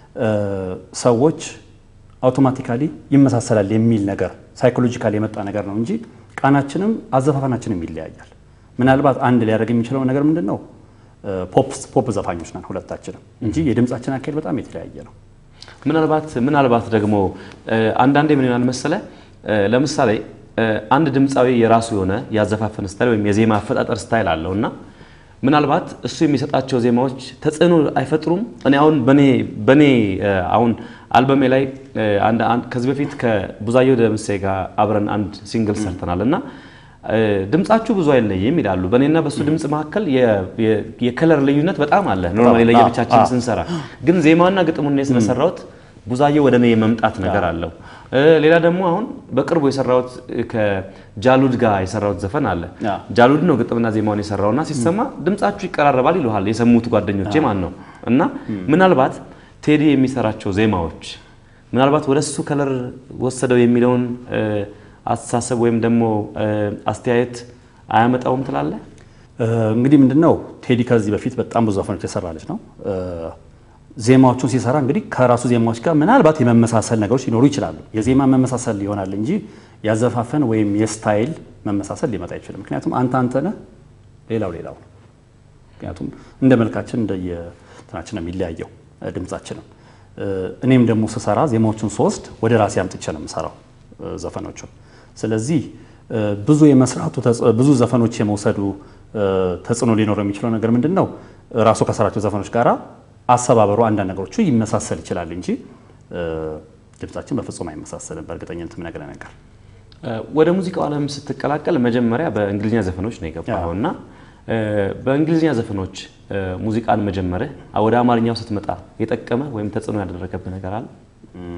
ሰዎች አውቶማቲካሊ ይመሳሰላል የሚል ነገር ሳይኮሎጂካሊ የመጣ ነገር ነው እንጂ ቃናችንም አዘፋፈናችንም ይለያያል። ምናልባት አንድ ሊያደርግ የሚችለው ነገር ምንድን ነው? ፖፕ ዘፋኞች ነን ሁለታችንም እንጂ የድምፃችን አካሄድ በጣም የተለያየ ነው። ምናልባት ምናልባት ደግሞ አንዳንዴ ምን ይሆናል መሰለ፣ ለምሳሌ አንድ ድምፃዊ የራሱ የሆነ ያዘፋፈን ስታይል ወይም የዜማ አፈጣጠር ስታይል አለው እና ምናልባት እሱ የሚሰጣቸው ዜማዎች ተጽዕኖ አይፈጥሩም። እኔ አሁን በኔ በኔ አሁን አልበሜ ላይ ከዚህ በፊት ከቡዛየው ደምሴ ጋር አብረን አንድ ሲንግል ሰርተናል እና ድምጻችሁ ብዙ አይለይም ይላሉ። በእኔና በእሱ ድምፅ መካከል የከለር ልዩነት በጣም አለ። ኖርማሊ ለየብቻችን ስንሰራ ግን ዜማና ግጥሙን እኔ ስለሰራሁት ቡዛየው ወደ እኔ የመምጣት ነገር አለው። ሌላ ደግሞ አሁን በቅርቡ የሰራሁት ከጃሉድ ጋር የሰራሁት ዘፈን አለ። ጃሉድ ነው ግጥምና ዜማውን የሰራውና ሲሰማ ድምጻችሁ ይቀራረባል ይሉሃል የሰሙት ጓደኞቼ ማን ነው እና ምናልባት ቴዲ የሚሰራቸው ዜማዎች ምናልባት ወደ እሱ ከለር ወሰደው የሚለውን አስተሳሰብ ወይም ደግሞ አስተያየት አያመጣውም ትላለህ? እንግዲህ ምንድነው ቴዲ ከዚህ በፊት በጣም ብዙ ዘፈኖች የሰራ ልጅ ነው። ዜማዎቹን ሲሰራ እንግዲህ ከራሱ ዜማዎች ጋር ምናልባት የመመሳሰል ነገሮች ሊኖሩ ይችላሉ። የዜማ መመሳሰል ይሆናል እንጂ ያዘፋፈን ወይም የስታይል መመሳሰል ሊመጣ አይችልም። ምክንያቱም አንተ አንተ ነህ፣ ሌላው ሌላው። ምክንያቱም እንደ መልካችን እንደየትናችን ነው የሚለያየው ድምጻችንም። እኔም ደግሞ ስሰራ ዜማዎቹን ሶስት ወደ ራሴ አምጥቼ ነው የምሰራው ዘፈኖቹን። ስለዚህ ብዙ የመስራቱ ብዙ ዘፈኖች የመውሰዱ ተጽዕኖ ሊኖረው የሚችለው ነገር ምንድን ነው? ራሱ ከሰራቸው ዘፈኖች ጋራ አሰባበሩ አንዳንድ ነገሮቹ ይመሳሰል ይችላል እንጂ ድምጻችን በፍጹም አይመሳሰልም። በእርግጠኝነት የምነግርህ ነገር ወደ ሙዚቃው ዓለም ስትቀላቀል መጀመሪያ በእንግሊዝኛ ዘፈኖች ነው የገባኸው እና በእንግሊዝኛ ዘፈኖች ሙዚቃን መጀመርህ ወደ አማርኛው ስትመጣ የጠቀመ ወይም ተጽዕኖ ያደረገብህ ነገር አለ?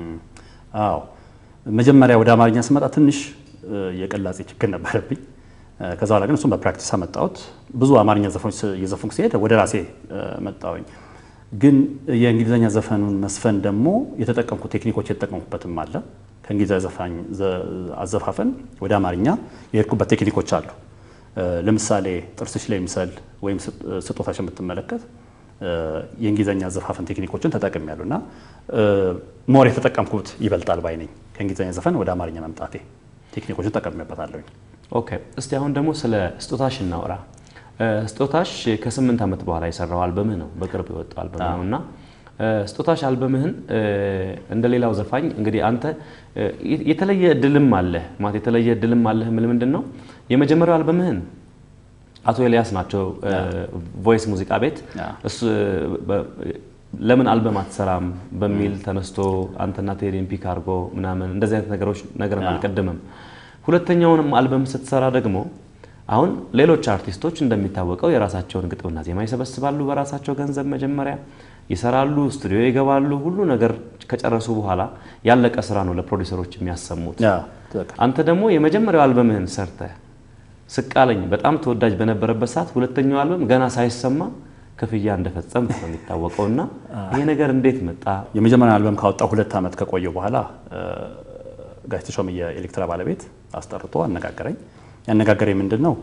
አዎ መጀመሪያ ወደ አማርኛ ስመጣ ትንሽ የቅላጼ ችግር ነበረብኝ። ከዛ በኋላ ግን እሱም በፕራክቲስ አመጣሁት። ብዙ አማርኛ ዘፈኖች እየዘፈንኩ ሲሄድ ወደ ራሴ መጣሁኝ። ግን የእንግሊዝኛ ዘፈኑን መስፈን ደግሞ የተጠቀምኩ ቴክኒኮች የተጠቀምኩበትም አለ። ከእንግሊዝኛ ዘፋኝ አዘፋፈን ወደ አማርኛ የሄድኩበት ቴክኒኮች አሉ። ለምሳሌ ጥርስሽ ላይ ምሰል ወይም ስጦታሽን ብትመለከት የእንግሊዝኛ አዘፋፈን ቴክኒኮችን ተጠቅሜያለሁ እና ሞር የተጠቀምኩት ይበልጣል ባይ ነኝ። ከእንግሊዝኛ ዘፈን ወደ አማርኛ መምጣቴ ቴክኒኮችን ተጠቅሜበታለሁኝ። ኦኬ እስቲ አሁን ደግሞ ስለ ስጦታሽ እናውራ። ስጦታሽ ከስምንት ዓመት በኋላ የሰራው አልበምህ ነው፣ በቅርብ የወጣው አልበምህ ነው እና ስጦታሽ አልበምህን እንደ ሌላው ዘፋኝ እንግዲህ አንተ የተለየ እድልም አለህ ማለት የተለየ እድልም አለህ ምል ምንድን ነው የመጀመሪያው አልበምህን አቶ ኤልያስ ናቸው ቮይስ ሙዚቃ ቤት እሱ ለምን አልበም አትሰራም በሚል ተነስቶ አንተና ቴዲን ፒክ አድርጎ ምናምን እንደዚህ አይነት ነገሮች ነገርን አልቀድምም። ሁለተኛውንም አልበም ስትሰራ ደግሞ አሁን ሌሎች አርቲስቶች እንደሚታወቀው የራሳቸውን ግጥምና ዜማ ይሰበስባሉ በራሳቸው ገንዘብ መጀመሪያ ይሰራሉ፣ ስቱዲዮ ይገባሉ። ሁሉ ነገር ከጨረሱ በኋላ ያለቀ ስራ ነው ለፕሮዲሰሮች የሚያሰሙት። አንተ ደግሞ የመጀመሪያው አልበምህን ሰርተህ ስቃለኝ በጣም ተወዳጅ በነበረበት ሰዓት ሁለተኛው አልበም ገና ሳይሰማ ክፍያ እንደፈጸም ነው የሚታወቀው። እና ይሄ ነገር እንዴት መጣ? የመጀመሪያ አልበም ካወጣው ሁለት ዓመት ከቆየው በኋላ ጋሽ ተሾመ የኤሌክትራ ባለቤት አስጠርቶ አነጋገረኝ። ያነጋገረኝ ምንድን ነው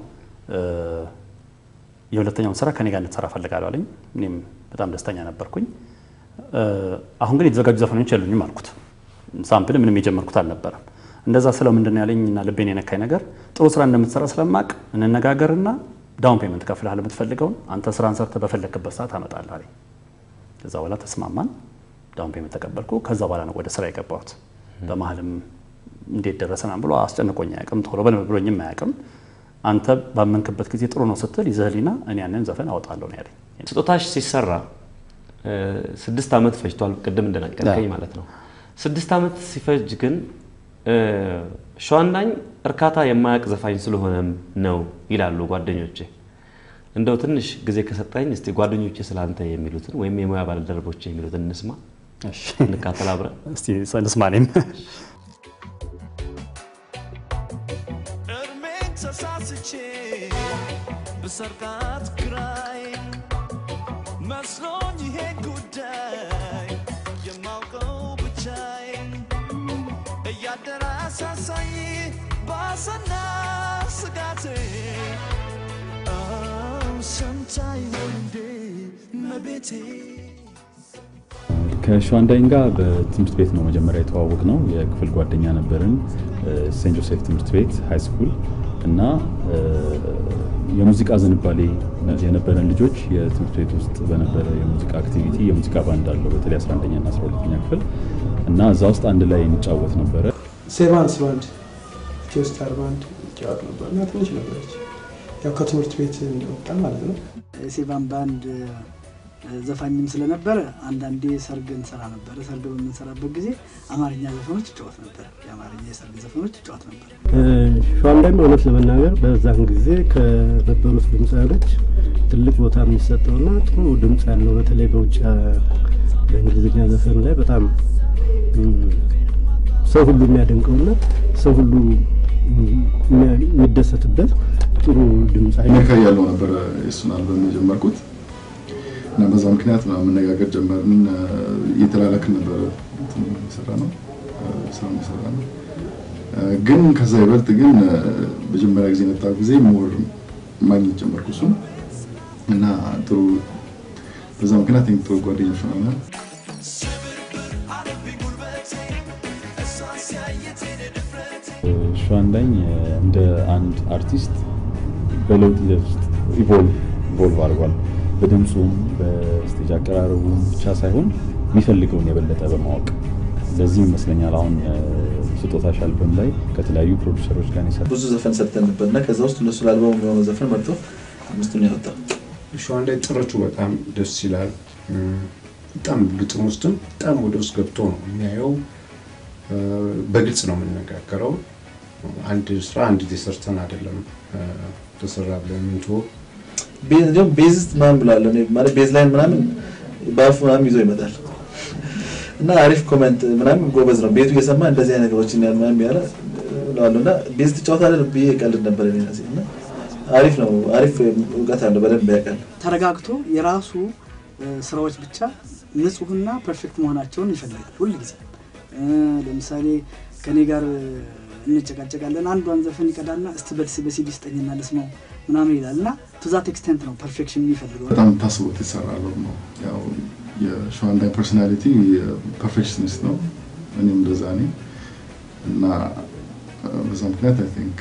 የሁለተኛውን ስራ ከኔ ጋር እንድትሰራ ፈልጋለሁ አለኝ። እኔም በጣም ደስተኛ ነበርኩኝ። አሁን ግን የተዘጋጁ ዘፈኖች የሉኝም አልኩት። ሳምፕል ምንም የጀመርኩት አልነበረም። እንደዛ ስለው ምንድን ነው ያለኝ እና ልቤን የነካኝ ነገር ጥሩ ስራ እንደምትሰራ ስለማቅ እንነጋገርና ዳውን ፔመንት ከፍልሃል የምትፈልገውን አንተ ስራን ሰርተህ በፈለግክበት ሰዓት አመጣለሁ አለኝ። ከዛ በኋላ ተስማማን። ዳውን ፔመንት ተቀበልኩ። ከዛ በኋላ ነው ወደ ስራ የገባሁት። በመሀልም እንዴት ደረሰናም ብሎ አስጨንቆኝ አያውቅም። ቶሎ በል ብሎኝም አያውቅም። አንተ ባመንክበት ጊዜ ጥሩ ነው ስትል ይዘህሊና እኔ ያንን ዘፈን አወጣለሁ ነው ያለኝ። ስጦታሽ ሲሰራ ስድስት ዓመት ፈጅቷል፣ ቅድም እንደነገርከኝ ማለት ነው። ስድስት ዓመት ሲፈጅ ግን ሸዋንዳኝ እርካታ የማያውቅ ዘፋኝ ስለሆነም ነው ይላሉ ጓደኞቼ። እንደው ትንሽ ጊዜ ከሰጠኝ እስቲ ጓደኞቼ ስለአንተ የሚሉትን ወይም የሙያ ባልደረቦቼ የሚሉትን እንስማ፣ እንካተል አብረን እስቲ ልስማ እኔም እድሜን ተሳስቼ ብሰርቃት ግራይ መስሎኝ ይሄ ጉዳይ የማውቀው ብቻይ እያደረ አሳሳኝ ባሰና ስጋቴ ሰምታይ ወንዴ መቤቴ ከሸዋንዳይን ጋር በትምህርት ቤት ነው መጀመሪያ የተዋወቅ ነው። የክፍል ጓደኛ ነበርን። ሴንት ጆሴፍ ትምህርት ቤት ሃይ ስኩል እና የሙዚቃ ዝንባሌ የነበረን ልጆች የትምህርት ቤት ውስጥ በነበረ የሙዚቃ አክቲቪቲ የሙዚቃ ባንድ አለው በተለይ 11ኛ እና 12ኛ ክፍል እና እዛ ውስጥ አንድ ላይ እንጫወት ነበረ። ሴቫንስ ባንድ ኢትዮ ስታር ባንድ ይጫወት ነበር እና ትንሽ ነበረች። ያው ከትምህርት ቤት እንደወጣ ማለት ነው። ሴቫን ባንድ ዘፋኝም ስለነበረ አንዳንዴ ሰርግ እንሰራ ነበረ። ሰርግ በምንሰራበት ጊዜ አማርኛ ዘፈኖች ይጫወት ነበር። የአማርኛ የሰርግ ዘፈኖች ይጫወት ነበር። ሸዋንዳይም እውነት ለመናገር በዛን ጊዜ ከነበሩት ድምፃውያኖች ትልቅ ቦታ የሚሰጠውና ጥሩ ድምፅ ያለው በተለይ በውጭ በእንግሊዝኛ ዘፈን ላይ በጣም ሰው ሁሉ የሚያደንቀውና ሰው ሁሉ የሚደሰትበት ጥሩ ድምፅ አሜሪካ ያለው ነበረ የእሱን አልበም የጀመርኩት እና በዛ ምክንያት ነው መነጋገር ጀመርን። እየተላላክን ነበረ የሰራ ነው ስራ የሰራ ነው። ግን ከዛ ይበልጥ ግን መጀመሪያ ጊዜ የመጣ ጊዜ ሞር ማግኘት ጀመርኩ እሱን እና ጥሩ በዛ ምክንያት ጥሩ ጓደኞች ሆነናል። ሸዋንዳኝ እንደ አንድ አርቲስት በለውጥ ሂደት ውስጥ ኢቮልቭ ኢቮልቭ አድርጓል። በድምፁም በስቴጅ አቀራረቡም ብቻ ሳይሆን የሚፈልገውን የበለጠ በማወቅ ለዚህ ይመስለኛል አሁን ስጦታሽ አልበም ላይ ከተለያዩ ፕሮዲሰሮች ጋር የሰራ ብዙ ዘፈን ሰርተን ነበር እና ከዛ ውስጥ እነሱ ለአልበሙ የሚሆነው ዘፈን መርጦ አምስቱን ያወጣው። ሸዋንዳይ ጥረቱ በጣም ደስ ይላል። በጣም ግጥም ውስጥም በጣም ወደ ውስጥ ገብቶ ነው የሚያየው። በግልጽ ነው የምንነጋገረው። አንድ ስራ አንድ ጊዜ ሰርተን አይደለም ተሰራ ብለን ምንትወ ቤዝ እንዲሁም ቤዝስት ምናምን ብላለ ማለት ቤዝ ላይን ምናምን በአፉ ምናምን ይዞ ይመጣል እና አሪፍ ኮመንት ምናምን ጎበዝ ነው። ቤቱ እየሰማ እንደዚህ አይነት ነገሮችን ያል ምናምን ያለ እለዋለሁ እና ቤዝ ትጫወታለህ ብዬ ቀልድ ነበር እኔ ራሴ እና አሪፍ ነው አሪፍ እውቀት አለው በደንብ ያውቃል ተረጋግቶ የራሱ እ፣ ስራዎች ብቻ ንጹህና ፐርፌክት መሆናቸውን ይፈልጋል ሁልጊዜ እ፣ ለምሳሌ ከኔ ጋር እ፣ እንጨቃጨቃለን አንዷን ዘፈን ይቀዳልና እስቲ በልስ በሲዲ ስጠኝና ልስማው ምናምን ይላል እና ቱዛት ኤክስቴንት ነው ፐርፌክሽን የሚፈልገው በጣም ታስቦት የተሰራ አልበም ነው። ያው የሸዋንዳይ ፐርሶናሊቲ ፐርፌክሽኒስት ነው፣ እኔም እንደዛ ነኝ እና በዛ ምክንያት አይ ቲንክ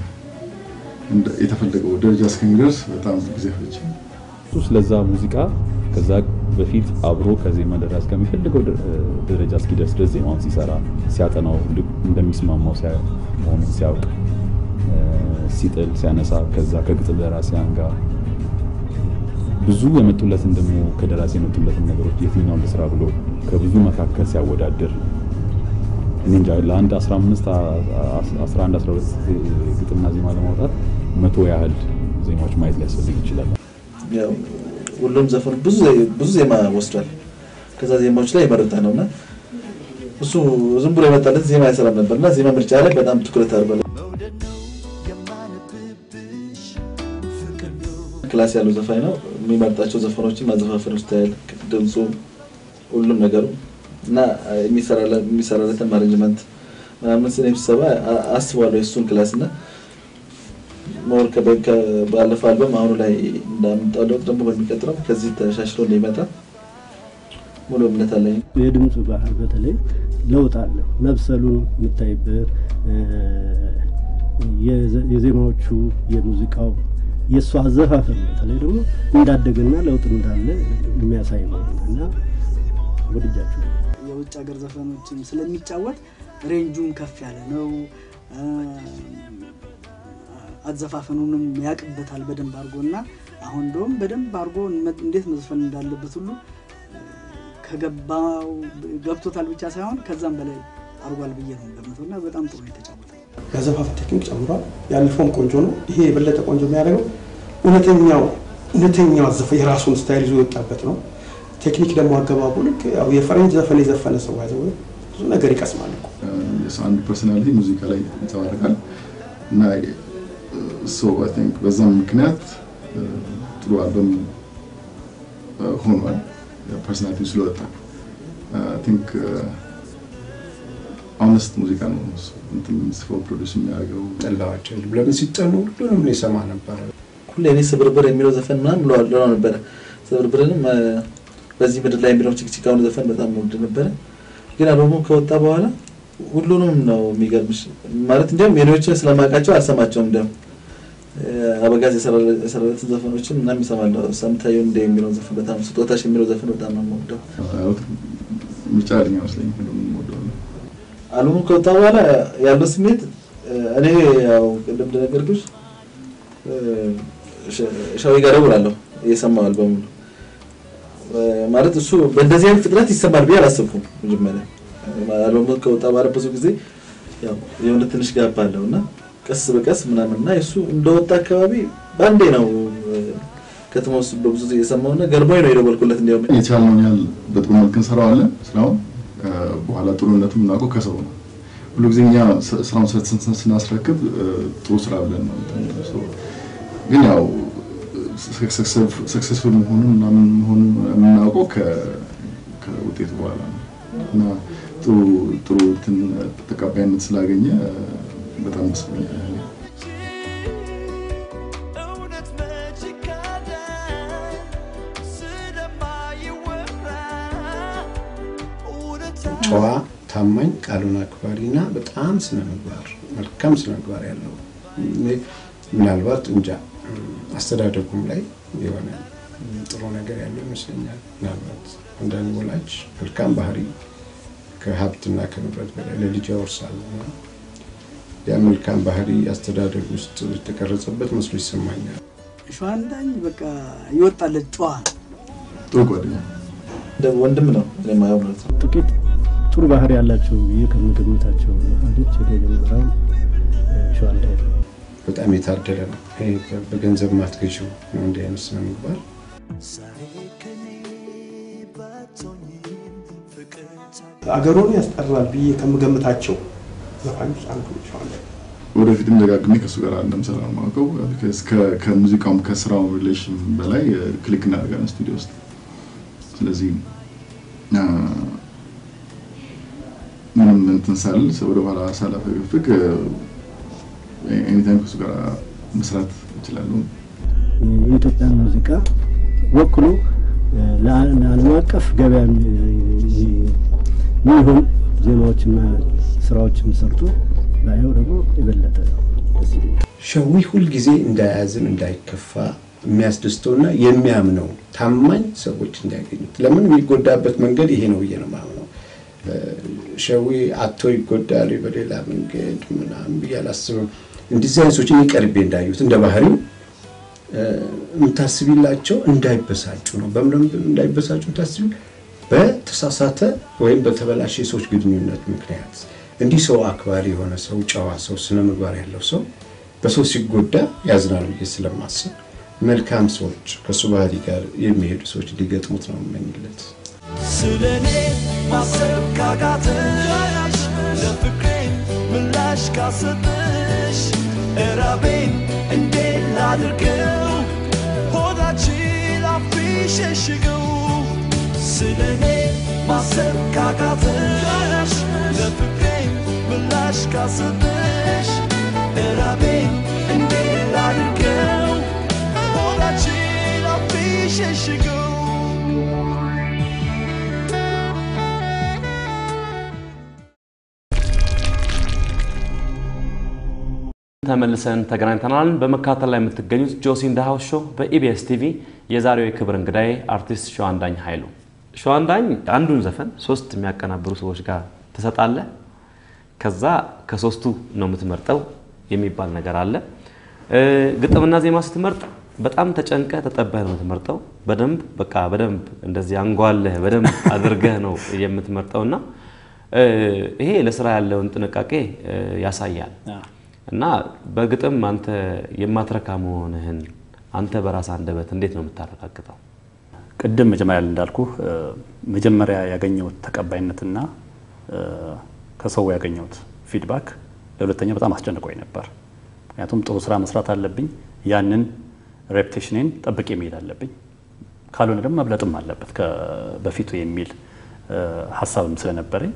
የተፈለገው ደረጃ እስከሚደርስ በጣም ጊዜ ፈጀ። እሱ ስለዛ ሙዚቃ ከዛ በፊት አብሮ ከዜማ ደራሲ ከሚፈልገው ደ- ደረጃ እስኪደርስ ድረስ ዜማውን ሲሰራ ሲያጠናው ልክ እንደሚስማማው ሲያ- መሆኑን ሲያውቅ እ፣ ሲጥል ሲያነሳ ከዛ ከግጥም ደራሲያን ጋር ብዙ የመጡለትን ደግሞ ከደራሲ የመጡለትን ነገሮች የትኛውን ልስራ ብሎ ከብዙ መካከል ሲያወዳድር እኔ እንጃ ለአንድ 15 11 12 ግጥምና ዜማ ለማውጣት መቶ ያህል ዜማዎች ማየት ሊያስፈልግ ይችላል። ያው ሁሉም ዘፈኑ ብዙ ዘ- ብዙ ዜማ ወስዷል። ከዛ ዜማዎች ላይ የመረጠ ነው እና እሱ ዝም ብሎ የመጣለት ዜማ አይሰራም ነበር እና ዜማ ምርጫ ላይ በጣም ትኩረት አድርጓል። ክላስ ያለው ዘፋኝ ነው። የሚመርጣቸው ዘፈኖችን ማዘፋፈን ውስጥ ያህል ድምፁ፣ ሁሉም ነገሩ እና የሚሰራለ- የሚሰራለትን ማኔጅመንት ምናምን ስለሚሰባ አ- አስባለሁ የእሱን ክላስ እና ሞር ከበ- ከ- ባለፈው አልበም አሁኑ ላይ እንዳመጣው ለውጥ ደግሞ በሚቀጥለው ከዚህ ተሻሽሎ እንደሚመጣ ሙሉ እምነት አለኝ። የድምፁ ባህል በተለይ ለውጥ አለ። መብሰሉን የምታይበት እ፣ የዘ- የዜማዎቹ የሙዚቃው የእሱ አዘፋፈን በተለይ ደግሞ እንዳደገና ለውጥ እንዳለ የሚያሳይ ነው እና ወድጃችሁ የውጭ ሀገር ዘፈኖችን ስለሚጫወት ሬንጁም ከፍ ያለ ነው። እ፣ አዘፋፈኑንም ያቅበታል በደንብ አድርጎ እና አሁን እንደውም በደንብ አድርጎ መ- እንዴት መዝፈን እንዳለበት ሁሉ እ፣ ከገባው ገብቶታል ብቻ ሳይሆን ከዛም በላይ አድርጓል ብዬ ነው ገምተው እና በጣም ጥሩ ነው የተጫወተው። ያዘፋፈን ቴክኒክ ጨምሯል። ያለፈውም ቆንጆ ነው። ይሄ የበለጠ ቆንጆ የሚያደርገው እውነተኛው እውነተኛው አዘፈ የራሱን ስታይል ይዞ የወጣበት ነው። ቴክኒክ ደግሞ አገባቡ ልክ ያው የፈረንጅ ዘፈን የዘፈነ ሰው ያዘ ብዙ ነገር ይቀስማል እኮ የሰው አንድ ፐርሶናሊቲ ሙዚቃ ላይ ይንጸባረቃል እና ሶ አይ ቲንክ በዛም ምክንያት እ፣ ጥሩ አልበም እ፣ ሆኗል። ፐርሶናሊቲ ስለወጣ አይ ቲንክ ኦነስት ሙዚቃ ነው እሱ እንትን የሚጽፈው ፕሮዲስ የሚያደርገው ጠላዋቸው ለምን ሲጠኑ ሁሉንም እኔ ሰማ ነበረ። ሁሌ እኔ ስብርብር የሚለው ዘፈን ምናምን ብለዋል ብለው ነበረ። ስብርብርንም እ፣ በዚህ ምድር ላይ የሚለው ችክችካውን ዘፈን በጣም ወድ ነበረ። ግን አልበሙ ከወጣ በኋላ ሁሉንም ነው የሚገርምሽ። ማለት እንዲያውም የኔዎችን ስለማውቃቸው አልሰማቸውም። እንዲያውም እ፣ አበጋዝ የሰራለ- የሰራለትን ዘፈኖችን ምናምን ይሰማለሁ። ሰምታየው እንደ የሚለው ዘፈን በጣም ስጦታሽ የሚለው ዘፈን በጣም ነው የምወደው። ምርጫ ልኝ መስለኝ ሁሉም ወደዋል። አልበሙ ከወጣ በኋላ ያለው ስሜት እ፣ እኔ ያው ቅድም እንደነገርኩሽ እ፣ ሸ- ሻዊ ጋር እደውላለሁ እየሰማሁ አልበሙ ማለት እሱ በእንደዚህ አይነት ፍጥነት ይሰማል ብዬ አላሰብኩም። መጀመሪያ አልበሙ ከወጣ በኋላ ብዙ ጊዜ ያው የሆነ ትንሽ ጋፕ አለው እና ቀስ በቀስ ምናምን እና እሱ እንደወጣ አካባቢ በአንዴ ነው እ፣ ከተማ ውስጥ በብዙ ጊዜ የሰማው እና ገርሞኝ ነው የደወልኩለት እንዲያውም የቻልነውን ያህል በጥሩ መልክ እንሰራዋለን ስራውን እ፣ በኋላ ጥሩነቱ የምናውቀው ከሰው ነው። ሁሉ ጊዜ እኛ ስ- ስራውን ስን- ስን- ስናስረክብ እ፣ ጥሩ ስራ ብለን ነው እንትን የምንለው። ሶ፣ ግን ያው ሰክሰስፉል መሆኑን ምናምን መሆኑን የምናውቀው ከ- ከውጤቱ በኋላ ነው እና ጥሩ ጥሩ እንትን ተቀባይነት ስላገኘ እ፣ በጣም ደስ ብሎኛል። እውነት መች ይካዳል ስለማይወራ እውነት ጨዋ፣ ታማኝ፣ ቃሉን አክባሪ እና በጣም ስነ ምግባር መልካም ስነ ምግባር ያለው እኔ ምናልባት እንጃ አስተዳደጉም ላይ የሆነ ጥሩ ነገር ያለው ይመስለኛል። ምናልባት አንዳንድ ወላጅ መልካም ባህሪ ከሀብትና ከንብረት በላይ ለልጅ ያወርሳል እና ያ መልካም ባህሪ አስተዳደግ ውስጥ የተቀረጸበት መስሎ ይሰማኛል። ሸዋንዳኝ በቃ ይወጣለት ጨዋ ነው። ጥሩ ጓደኛ እንደ ወንድም ነው እኔ የማየው ማለት ነው። ጥቂት ጥሩ ባህሪ ያላቸው ብዬ ከምገምታቸው ዘፋኞች የመጀመሪያው ሸዋንዳይ ነው። በጣም የታደለ ነው። ይሄ በገንዘብ ማትገዢው ነው እንዲህ አይነት ስነ ምግባር አገሩን ያስጠራል ብዬ ከምገምታቸው ዘፋኞች አንዱ ሸዋንዳይ ነው። ወደፊትም ደጋግሜ ከእሱ ጋር እንደምሰራ ነው የማውቀው። ቢኮዝ ከ- ከሙዚቃውም ከስራው ሪሌሽን በላይ ክሊክ እናደርጋለን ስቱዲዮ ውስጥ። ስለዚህ አ፣ ምንም እንትን ሳል ወደ ኋላ ሳላፈገፍግ ኤኒታይም ከእሱ ጋር መስራት እችላለሁ። የኢትዮጵያን ሙዚቃ ወክሎ ለዓ- ለዓለም አቀፍ ገበያ የሚሆን ዜማዎችና ስራዎችን ሰርቶ ባየው ደግሞ የበለጠ ደስ ይለኛል። ሸዊ ሁልጊዜ እንዳያዝን እንዳይከፋ የሚያስደስተውና የሚያምነው ታማኝ ሰዎች እንዲያገኙት። ለምን የሚጎዳበት መንገድ ይሄ ነው ብዬ ነው የማምነው። እ፣ ሸዊ አቶ ይጎዳል በሌላ መንገድ ምናምን ብዬ አላስብም። እንደዚህ አይነት ሰዎች እኔ ቀርቤ እንዳዩት እንደ ባህሪው እ፣ የምታስቢላቸው እንዳይበሳጩ ነው። በምን እንዳይበሳጩ የምታስቢ በተሳሳተ ወይም በተበላሸ የሰዎች ግንኙነት ምክንያት እንዲህ ሰው አክባሪ የሆነ ሰው፣ ጨዋ ሰው፣ ስነ ምግባር ያለው ሰው በሰው ሲጎዳ ያዝናል ብዬ ስለማስብ መልካም ሰዎች ከእሱ ባህሪ ጋር የሚሄዱ ሰዎች እንዲገጥሙት ነው የምመኝለት። ስለኔ ማሰብ ካቃተሽ ለፍቅሬን ምላሽ ካሰጠሽ እራቤን እንዴት ላድርገው ሆዳችን አፍሸሽገው ስለኔ ማሰብ ካቃተሽ ለፍቅሬን ምላሽ ካሰጠሽ እራቤን እንዴት ላድርገው ሆዳችን አፍሸሽገው ተመልሰን ተገናኝተናል። በመከታተል ላይ የምትገኙት ጆሲ ኢን ዘ ሃውስ ሾው በኢቢኤስ ቲቪ። የዛሬው የክብር እንግዳዬ አርቲስት ሸዋንዳኝ ኃይሉ። ሸዋንዳኝ አንዱን ዘፈን ሶስት የሚያቀናብሩ ሰዎች ጋር ትሰጣለህ። ከዛ ከሶስቱ ነው የምትመርጠው የሚባል ነገር አለ። እ፣ ግጥምና ዜማ ስትመርጥ በጣም ተጨንቀ ተጠበህ ነው የምትመርጠው። በደንብ በቃ በደንብ እንደዚህ አንጓለህ በደንብ አድርገህ ነው የምትመርጠውና እ፣ ይሄ ለስራ ያለውን ጥንቃቄ እ፣ ያሳያል። እና በግጥም አንተ የማትረካ መሆንህን አንተ በራስ አንደበት እንዴት ነው የምታረጋግጠው? ቅድም መጀመሪያ ላይ እንዳልኩ መጀመሪያ ያገኘሁት ተቀባይነትና እ፣ ከሰው ያገኘሁት ፊድባክ ለሁለተኛ በጣም አስጨንቆኝ ነበር። ምክንያቱም ጥሩ ስራ መስራት አለብኝ፣ ያንን ሬፕቴሽኔን ጠብቄ መሄድ አለብኝ፣ ካልሆነ ደግሞ መብለጥም አለበት ከ- በፊቱ የሚል እ፣ ሀሳብም ስለነበረኝ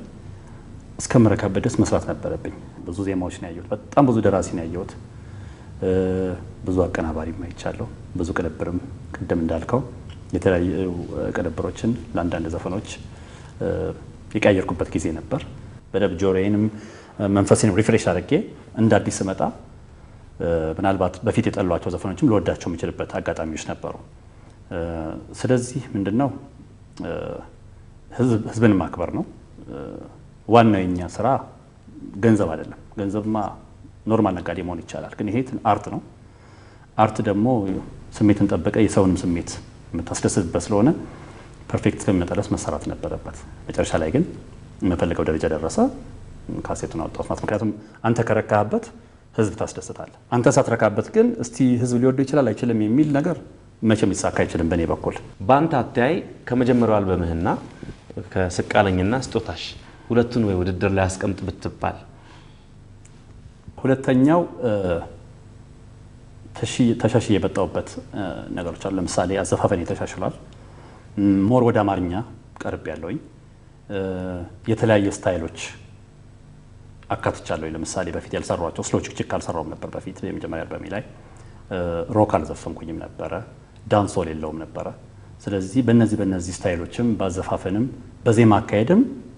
እስከምረካበት ድረስ መስራት ነበረብኝ። ብዙ ዜማዎች ነው ያየሁት፣ በጣም ብዙ ደራሲ ነው ያየሁት፣ እ፣ ብዙ አቀናባሪም አይቻለሁ፣ ብዙ ቅንብርም ቅድም እንዳልከው የተለያዩ እ፣ ቅንብሮችን ለአንዳንድ ዘፈኖች እ፣ የቀያየርኩበት ጊዜ ነበር። በደንብ ጆሮዬንም እ፣ መንፈሴንም ሪፍሬሽ አድርጌ እንደ አዲስ ስመጣ እ፣ ምናልባት በፊት የጠሏቸው ዘፈኖችም ልወዳቸው የምችልበት አጋጣሚዎች ነበሩ። እ፣ ስለዚህ ምንድን ነው እ፣ ህዝብ- ህዝብን ማክበር ነው። እ፣ ዋናው የኛ ስራ ገንዘብ አይደለም። ገንዘብማ ኖርማል ነጋዴ መሆን ይቻላል፣ ግን ይሄ አርት ነው። አርት ደግሞ ስሜትን ጠበቀ የሰውንም ስሜት የምታስደስትበት ስለሆነ ፐርፌክት እስከሚመጣ ድረስ መሰራት ነበረበት። መጨረሻ ላይ ግን የምፈልገው ደረጃ ደረሰ። ካሴቱን አወጣሁት ማለት ምክንያቱም አንተ ከረካህበት ህዝብ ታስደስታለህ። አንተ ሳትረካበት ግን እስቲ ህዝብ ሊወደው ይችላል አይችልም የሚል ነገር መቼም ሊሳካ አይችልም በእኔ በኩል። በአንተ አተያይ ከመጀመሪያው አልበምህና ከስቃለኝና ስጦታሽ ሁለቱን ወይ ውድድር ላይ አስቀምጥ ብትባል ሁለተኛው እ፣ ተሺ- ተሻሽዬ የመጣሁበት እ፣ ነገሮች አሉ። ለምሳሌ አዘፋፈኔ ተሻሽሏል። ም፣ ሞር ወደ አማርኛ ቀርብ ያለውኝ የተለያየ ስታይሎች አካትቻለሁ። ለምሳሌ በፊት ያልሰሯቸው ስሎ ችክችክ አልሰራውም ነበር በፊት የመጀመሪያ አልበሜ ላይ እ፣ ሮክ አልዘፈንኩኝም ነበረ፣ ዳንሶል የለውም ነበረ። ስለዚህ በእነዚህ በእነዚህ ስታይሎችም በአዘፋፈንም በዜማ አካሄድም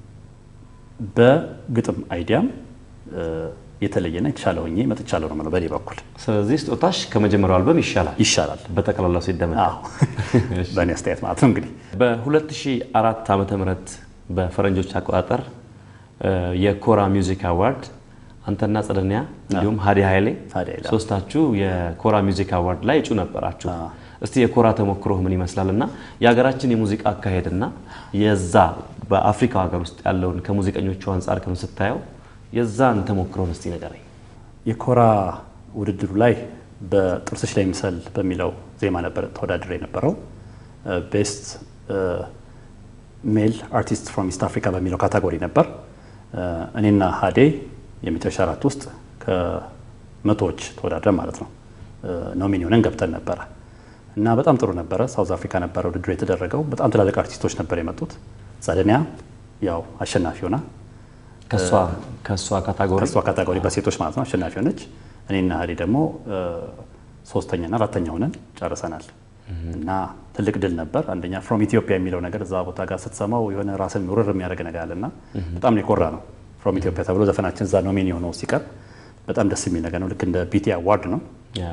በግጥም አይዲያም እ፣ የተለየና የተሻለ ሆኜ መጥቻለሁ ነው የምለው በእኔ በኩል። ስለዚህ ስጦታሽ ከመጀመሪያው አልበም ይሻላል ይሻላል በጠቅላላው ሲደመጥ በእኔ አስተያየት ማለት ነው እንግዲህ በ2004 ዓመተ ምህረት በፈረንጆች አቆጣጠር እ፣ የኮራ ሚውዚክ አዋርድ አንተና ጸደኒያ እንዲሁም ሀዲ ኃይሌ ሶስታችሁ የኮራ ሚውዚክ አዋርድ ላይ እጩ ነበራችሁ። እስቲ የኮራ ተሞክሮ ምን ይመስላል እና የሀገራችን የሙዚቃ አካሄድና የዛ በአፍሪካ ሀገር ውስጥ ያለውን ከሙዚቀኞቹ አንጻር ከም ስታየው የዛን ተሞክሮን እስቲ ንገረኝ። የኮራ ውድድሩ ላይ በጥርስሽ ላይ ምሰል በሚለው ዜማ ነበር ተወዳድሬ የነበረው። ቤስት ሜል አርቲስት ፍሮም ኢስት አፍሪካ በሚለው ካታጎሪ ነበር። እኔና ሀዴ የመጨረሻ አራት ውስጥ መቶዎች ተወዳድረን ማለት ነው ኖሚኒ ሆነን ገብተን ነበረ እና በጣም ጥሩ ነበረ። ሳውዝ አፍሪካ ነበረ ውድድሩ የተደረገው። በጣም ትላልቅ አርቲስቶች ነበር የመጡት። ጸደኒያ ያው አሸናፊ ሆና ከሷ ከሷ ካታጎሪ ከሷ ካታጎሪ በሴቶች ማለት ነው አሸናፊ ሆነች። እኔና ህሊ ደግሞ ሶስተኛና አራተኛ ሆነን ጨርሰናል። እና ትልቅ ድል ነበር። አንደኛ ፍሮም ኢትዮጵያ የሚለው ነገር እዛ ቦታ ጋር ስትሰማው የሆነ ራስን ውርር የሚያደርግ ነገር አለና በጣም ነው የኮራ ነው። ፍሮም ኢትዮጵያ ተብሎ ዘፈናችን እዛ ኖሚኒ ሆነው ሲቀርብ በጣም ደስ የሚል ነገር ነው። ልክ እንደ ቢቲ አዋርድ ነው።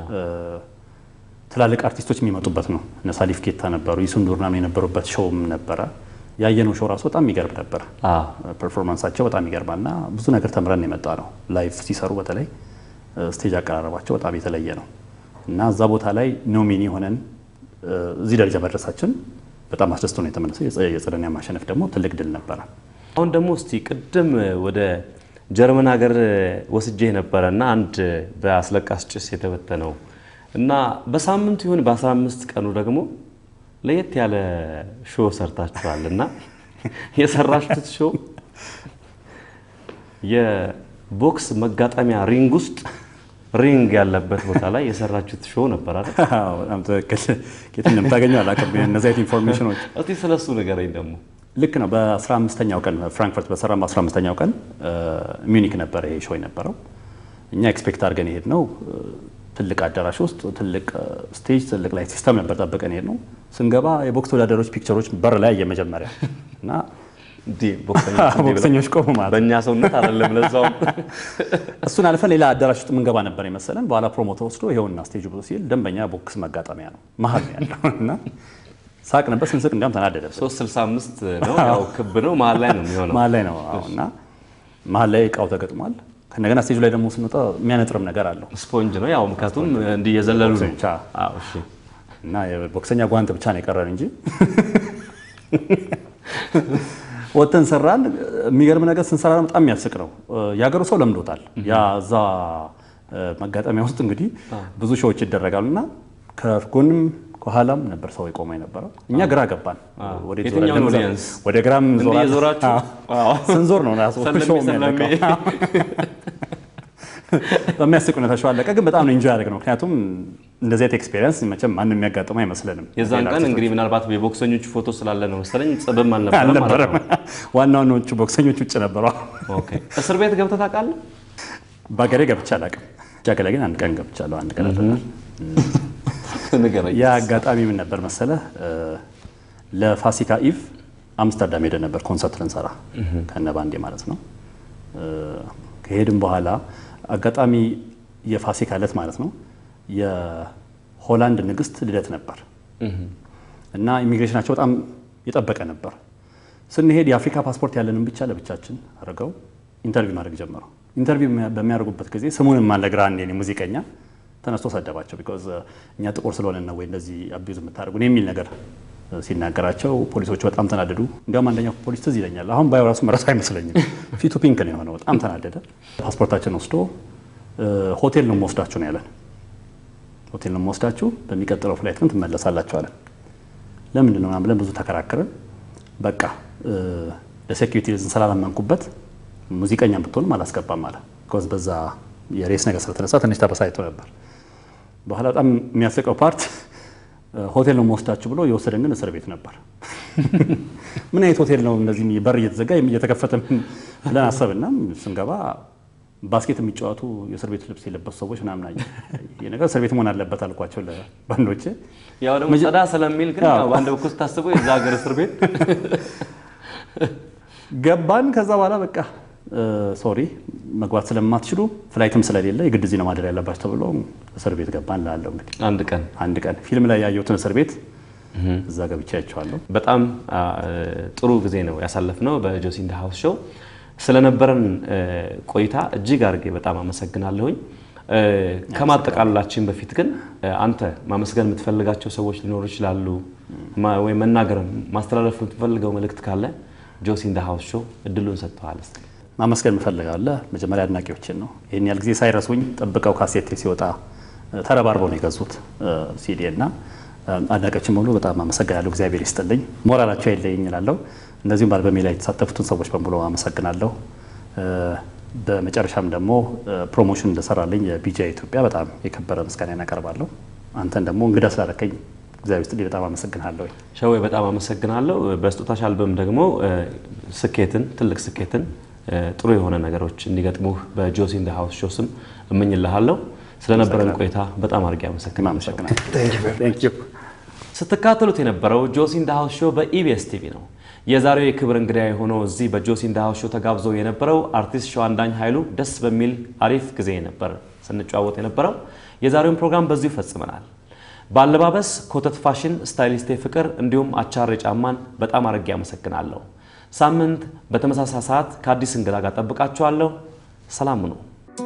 ትላልቅ አርቲስቶች የሚመጡበት ነው። እነ ሳሊፍ ኬታ ነበሩ፣ ይሱን ዱርናም የነበሩበት ሾውም ነበረ። ያየነው ሾው ራሱ በጣም የሚገርም ነበር። ፐርፎርማንሳቸው በጣም ይገርማል እና ብዙ ነገር ተምረን የመጣ ነው። ላይቭ ሲሰሩ በተለይ ስቴጅ አቀራረባቸው በጣም የተለየ ነው እና እዛ ቦታ ላይ ኖሚኒ ሆነን እዚህ ደረጃ መድረሳችን በጣም አስደስቶ ነው የተመለሰው። የጸደኒያ ማሸነፍ ደግሞ ትልቅ ድል ነበረ። አሁን ደግሞ እስቲ ቅድም ወደ ጀርመን ሀገር ወስጄ ነበረ እና አንድ በአስለቃስ ጭስ የተበተነው እና በሳምንቱ ይሁን በ15 ቀኑ ደግሞ ለየት ያለ ሾው ሰርታችኋል እና የሰራችሁት ሾው የቦክስ መጋጠሚያ ሪንግ ውስጥ ሪንግ ያለበት ቦታ ላይ የሰራችሁት ሾው ነበር አይደል? በጣም ትክክል። ከየት እንደምታገኘው አላውቅም እነዚህ አይነት ኢንፎርሜሽኖች። እስቲ ስለሱ ንገረኝ ደግሞ። ልክ ነው። በ15ኛው ቀን ፍራንክፈርት በሰራ በ15ኛው ቀን ሚዩኒክ ነበረ ይሄ ሾው የነበረው። እኛ ኤክስፔክት አድርገን የሄድ ነው ትልቅ አዳራሽ ውስጥ ትልቅ ስቴጅ ትልቅ ላይ ሲስተም ነበር ጠብቀን የሄድ ነው። ስንገባ የቦክስ ተወዳዳሪዎች ፒክቸሮች በር ላይ የመጀመሪያ እና ቦክሰኞች ቆሙ ማለት በእኛ ሰውነት አይደለም ለዛውም እሱን አልፈን ሌላ አዳራሽ ውስጥ የምንገባ ነበር የመሰለን። በኋላ ፕሮሞተር ወስዶ ይኸውና ስቴጅ ብሎ ሲል ደንበኛ ቦክስ መጋጠሚያ ነው መሀል ነው ያለው እና ሳቅ ነበር። ስንስቅ እንዲያውም ተናደደብን። 365 ነው ያው ክብ ነው መሀል ላይ ነው የሚሆነው መሀል ላይ ነው አዎ። እና መሀል ላይ እቃው ተገጥሟል። ከነገና ስቴጁ ላይ ደግሞ ስንወጣ የሚያነጥርም ነገር አለው። ስፖንጅ ነው ያው ምክንያቱም እንዲህ እየዘለሉ ነው። ብቻ እና የቦክሰኛ ጓንት ብቻ ነው የቀረን እንጂ ወጥተን ሰራን። የሚገርም ነገር ስንሰራ በጣም የሚያስቅ ነው። የሀገሩ ሰው ለምዶታል። ያ እዛ መጋጠሚያ ውስጥ እንግዲህ ብዙ ሾዎች ይደረጋሉ እና ከጎንም ከኋላም ነበር ሰው የቆመ የነበረው። እኛ ግራ ገባን። ወዴት ዞረን የትኛውን እንደምንዘ- ኦዲየንስ? ወደ ግራም እንዲህ ዞራል። የዞራችሁ? አዎ። ስንዞር ነው ራሱ ሰለሜ ሾው ሰለሜ። የሚያለቀው። በሚያስቅ ሁኔታ ሾው አለቀ። ግን በጣም ነው ኢንጆይ ያደረግነው። ምክንያቱም እንደዚህ አይነት ኤክስፔሪየንስ መቼም ማንም የሚያጋጥመው አይመስለንም። የዛን ቀን እንግዲህ ምናልባት የቦክሰኞቹ ፎቶ ስላለ ነው መሰለኝ ጽብም አልነበረም ማለት አልነበረም። ነው። ዋና ዋናዎቹ ቦክሰኞች ውጭ ነበሩ። ኦኬ። እስር ቤት ገብተህ ታውቃለህ? በሀገሬ ገብቼ አላውቅም። ጃገላ ግን አንድ ቀን ገብቻለሁ። አንድ ቀን አድርገናል። ንገረኝ። ያ አጋጣሚ ምን ነበር መሰለህ? ለፋሲካ ኢቭ አምስተርዳም ሄደን ነበር ኮንሰርት ልንሰራ ከነ ባንዴ ማለት ነው። ከሄድን በኋላ አጋጣሚ የፋሲካ ዕለት ማለት ነው የሆላንድ ንግስት ልደት ነበር እና ኢሚግሬሽናቸው በጣም የጠበቀ ነበር። ስንሄድ የአፍሪካ ፓስፖርት ያለንን ብቻ ለብቻችን አድርገው ኢንተርቪው ማድረግ ጀመሩ። ኢንተርቪው በሚያደርጉበት ጊዜ ስሙንም አልነግራ አንዴ እኔ ሙዚቀኛ ተነስቶ ሰደባቸው። ቢኮዝ እኛ ጥቁር ስለሆነ ነው ወይ እንደዚህ አቢዩዝ የምታደርጉን የሚል ነገር ሲናገራቸው ፖሊሶቹ በጣም ተናደዱ። እንዲያውም አንደኛው ፖሊስ ትዝ ይለኛል፣ አሁን ባየው ራሱ መረሳ አይመስለኝም። ፊቱ ፒንክ ነው የሆነው። በጣም ተናደደ። ፓስፖርታችን ወስዶ ሆቴል ነው የምወስዳችሁ ነው ያለን። ሆቴል ነው የምወስዳችሁ፣ በሚቀጥለው ፍላይት ግን ትመለሳላችሁ አለን። ለምንድን ነው ምናምን ብለን ብዙ ተከራክረን በቃ ለሴኪሪቲ ሪዝን ስላላመንኩበት ሙዚቀኛ ብትሆንም አላስገባም አለ። ቢኮዝ በዛ የሬስ ነገር ስለተነሳ ትንሽ ተበሳጭቶ ነበር። በኋላ በጣም የሚያስቀው ፓርት ሆቴል ነው መወስዳችሁ ብሎ የወሰደን ግን እስር ቤት ነበር። ምን አይነት ሆቴል ነው እንደዚህ በር እየተዘጋ እየተከፈተ ምን ብለን አሰብና ስንገባ ባስኬት የሚጫወቱ የእስር ቤት ልብስ የለበሱ ሰዎች ምናምን አየን። ይህ ነገር እስር ቤት መሆን አለበት አልኳቸው ለባንዶቼ። ያው ደግሞ ጸዳ ስለሚል ግን ያው በአንድ በኩል ስታስበው የዛ ሀገር እስር ቤት ገባን። ከዛ በኋላ በቃ ሶሪ መግባት ስለማትችሉ ፍላይትም ስለሌለ የግድ እዚህ ነው ማደር ያለባቸው ተብሎ እስር ቤት ገባን። ላለው እንግዲህ አንድ ቀን አንድ ቀን ፊልም ላይ ያየሁትን እስር ቤት እዛ ገብቼ አይቼዋለሁ። በጣም ጥሩ ጊዜ ነው ያሳለፍነው በጆሲ ኢን ዘ ሃውስ ሾው። ስለነበረን ቆይታ እጅግ አድርጌ በጣም አመሰግናለሁኝ። ከማጠቃለላችን በፊት ግን አንተ ማመስገን የምትፈልጋቸው ሰዎች ሊኖሩ ይችላሉ፣ ወይም መናገር ማስተላለፍ የምትፈልገው መልእክት ካለ ጆሲ ኢን ዘ ሃውስ ሾው እድሉን ሰጥተዋል። ማመስገን የምፈልጋለሁ መጀመሪያ አድናቂዎችን ነው። ይህን ያህል ጊዜ ሳይረሱኝ ጠብቀው ካሴቴ ሲወጣ ተረባርበው ነው የገዙት ሲዲ እና አድናቂዎችን በሙሉ በጣም አመሰግናለሁ። እግዚአብሔር ይስጥልኝ፣ ሞራላቸው አይለየኝ እላለሁ። እንደዚሁም በአልበሜ ላይ የተሳተፉትን ሰዎች በሙሉ አመሰግናለሁ። በመጨረሻም ደግሞ ፕሮሞሽን እንደሰራልኝ የቢጂአይ ኢትዮጵያ በጣም የከበረ ምስጋና ያቀርባለሁ። አንተን ደግሞ እንግዳ ስላደረከኝ እግዚአብሔር ይስጥልኝ በጣም አመሰግናለሁ። ሸዌ በጣም አመሰግናለሁ። በስጦታሽ አልበም ደግሞ ስኬትን ትልቅ ስኬትን ጥሩ የሆነ ነገሮች እንዲገጥሙህ በጆሲ ኢን ዘ ሃውስ ሾው ስም እመኝልሃለሁ። ስለነበረን ቆይታ በጣም አድርጌ አመሰግናለሁ። ስትካተሉት የነበረው ጆሲ ኢን ዘ ሃውስ ሾው በኢቢኤስ ቲቪ ነው። የዛሬው የክብር እንግዳ የሆነው እዚህ በጆሲ ኢን ዘ ሃውስ ሾው ተጋብዞ የነበረው አርቲስት ሸዋንዳኝ ኃይሉ ደስ በሚል አሪፍ ጊዜ ነበር ስንጨዋወት የነበረው። የዛሬውን ፕሮግራም በዚሁ ይፈጽመናል። በአለባበስ ኮተት ፋሽን ስታይሊስቴ ፍቅር እንዲሁም አቻሬ ጫማን በጣም አድርጌ አመሰግናለሁ። ሳምንት በተመሳሳይ ሰዓት ከአዲስ እንግዳ ጋር ጠብቃችኋለሁ። ሰላም ነው።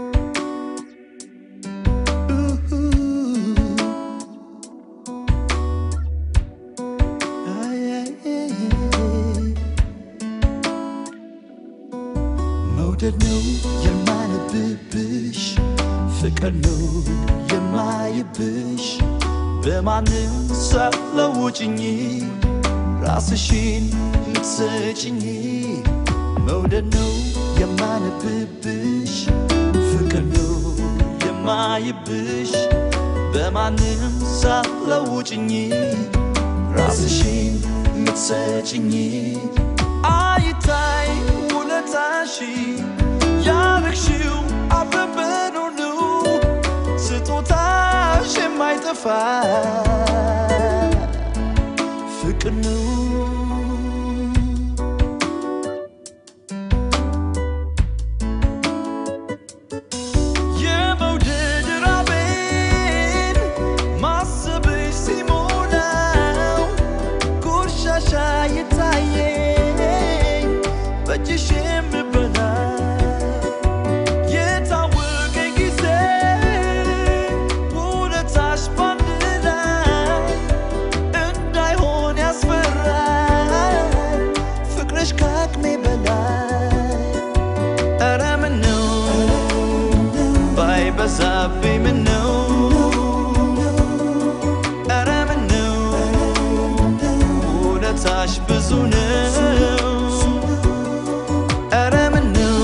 መውደድ ነው የማነብብሽ ፍቅር ነው የማይብሽ በማንም ሳትለውጭኝ ራስሽን ልትሰጭኝ መውደድ ነው የማነብብሽ ፍቅር ነው የማይብሽ በማንም ሳትለውጭኝ ራስሽን ልትሰጭኝ አይታይ ውለታሽ ያረግሽው አበበን ሁሉ ስጦታሽ የማይጠፋ ፍቅር ነው የመውደድ ራቤን ማሰብሽ ሲሞላው ቆሻሻ የታየኝ በእጅሽ የምበላ የታወቀ ጊዜ ውለታሽ ባንድ ላይ እንዳይሆን ያስፈራል ፍቅርሽ ከአቅሜ በላይ ኧረ ምነው ባይበዛብኝ ምነው ኧረ ምነው ውለታሽ ብዙ ነው ኧረ ምነው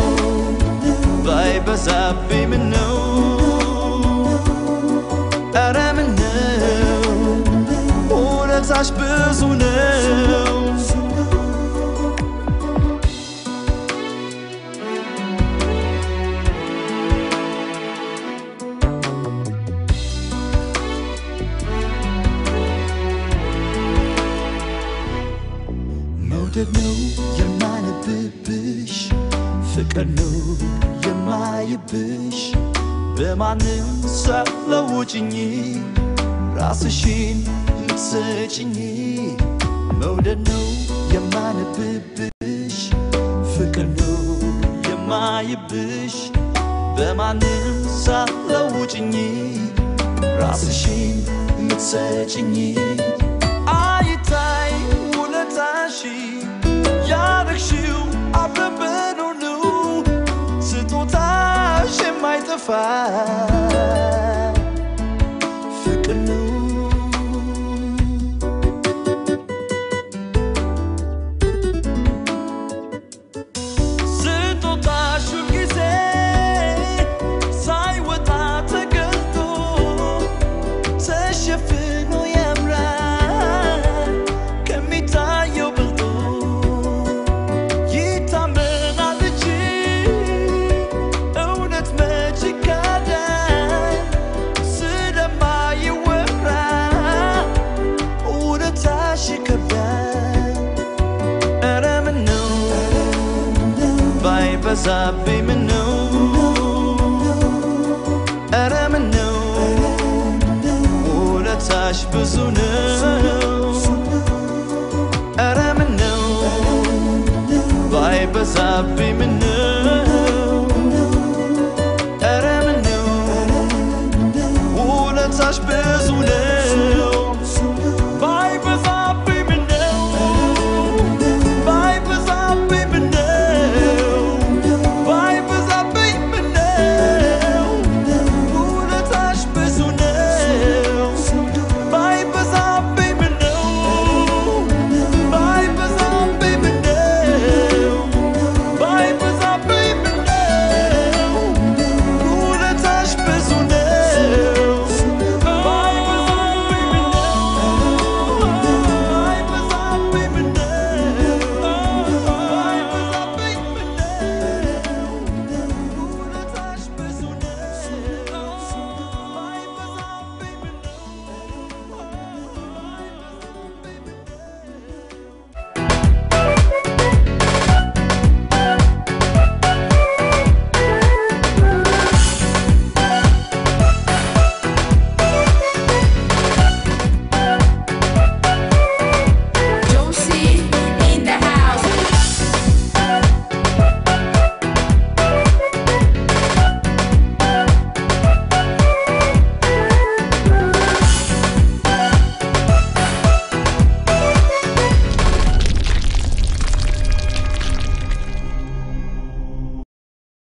ባይበዛብኝ ምነው ኧረ ምነው ውለታሽ ብዙ ነው መውደድ ነው የማነብብሽ ፍቅር ነው የማይብሽ በማንም ሳትለውጭኝ ራስሽን ልትሰጭኝ መውደድ ነው የማነብብሽ ፍቅር ነው የማይብሽ በማንም ሳትለውጭኝ ራስሽን ልትሰጭኝ አይታይ ውለታሽ ያረግሽው አበበን ሁሉ ስጦታሽ የማይጠፋ ፍቅር ነው ስጦታሽ ጊዜ ሳይወጣ ተገልጦ ተሸፍኖ ያምራል ከሚታየው በልጦ ይታመናል እንጂ እውነት መች ይካዳል ስለማይወራ እውነታሽ ይከብዳል ኧረ ምነው ባይበዛብኝ ምነው ኧረ ምነው ውለታሽ ብዙ ነው ኧረ ምነው ባይበዛብኝ ምነው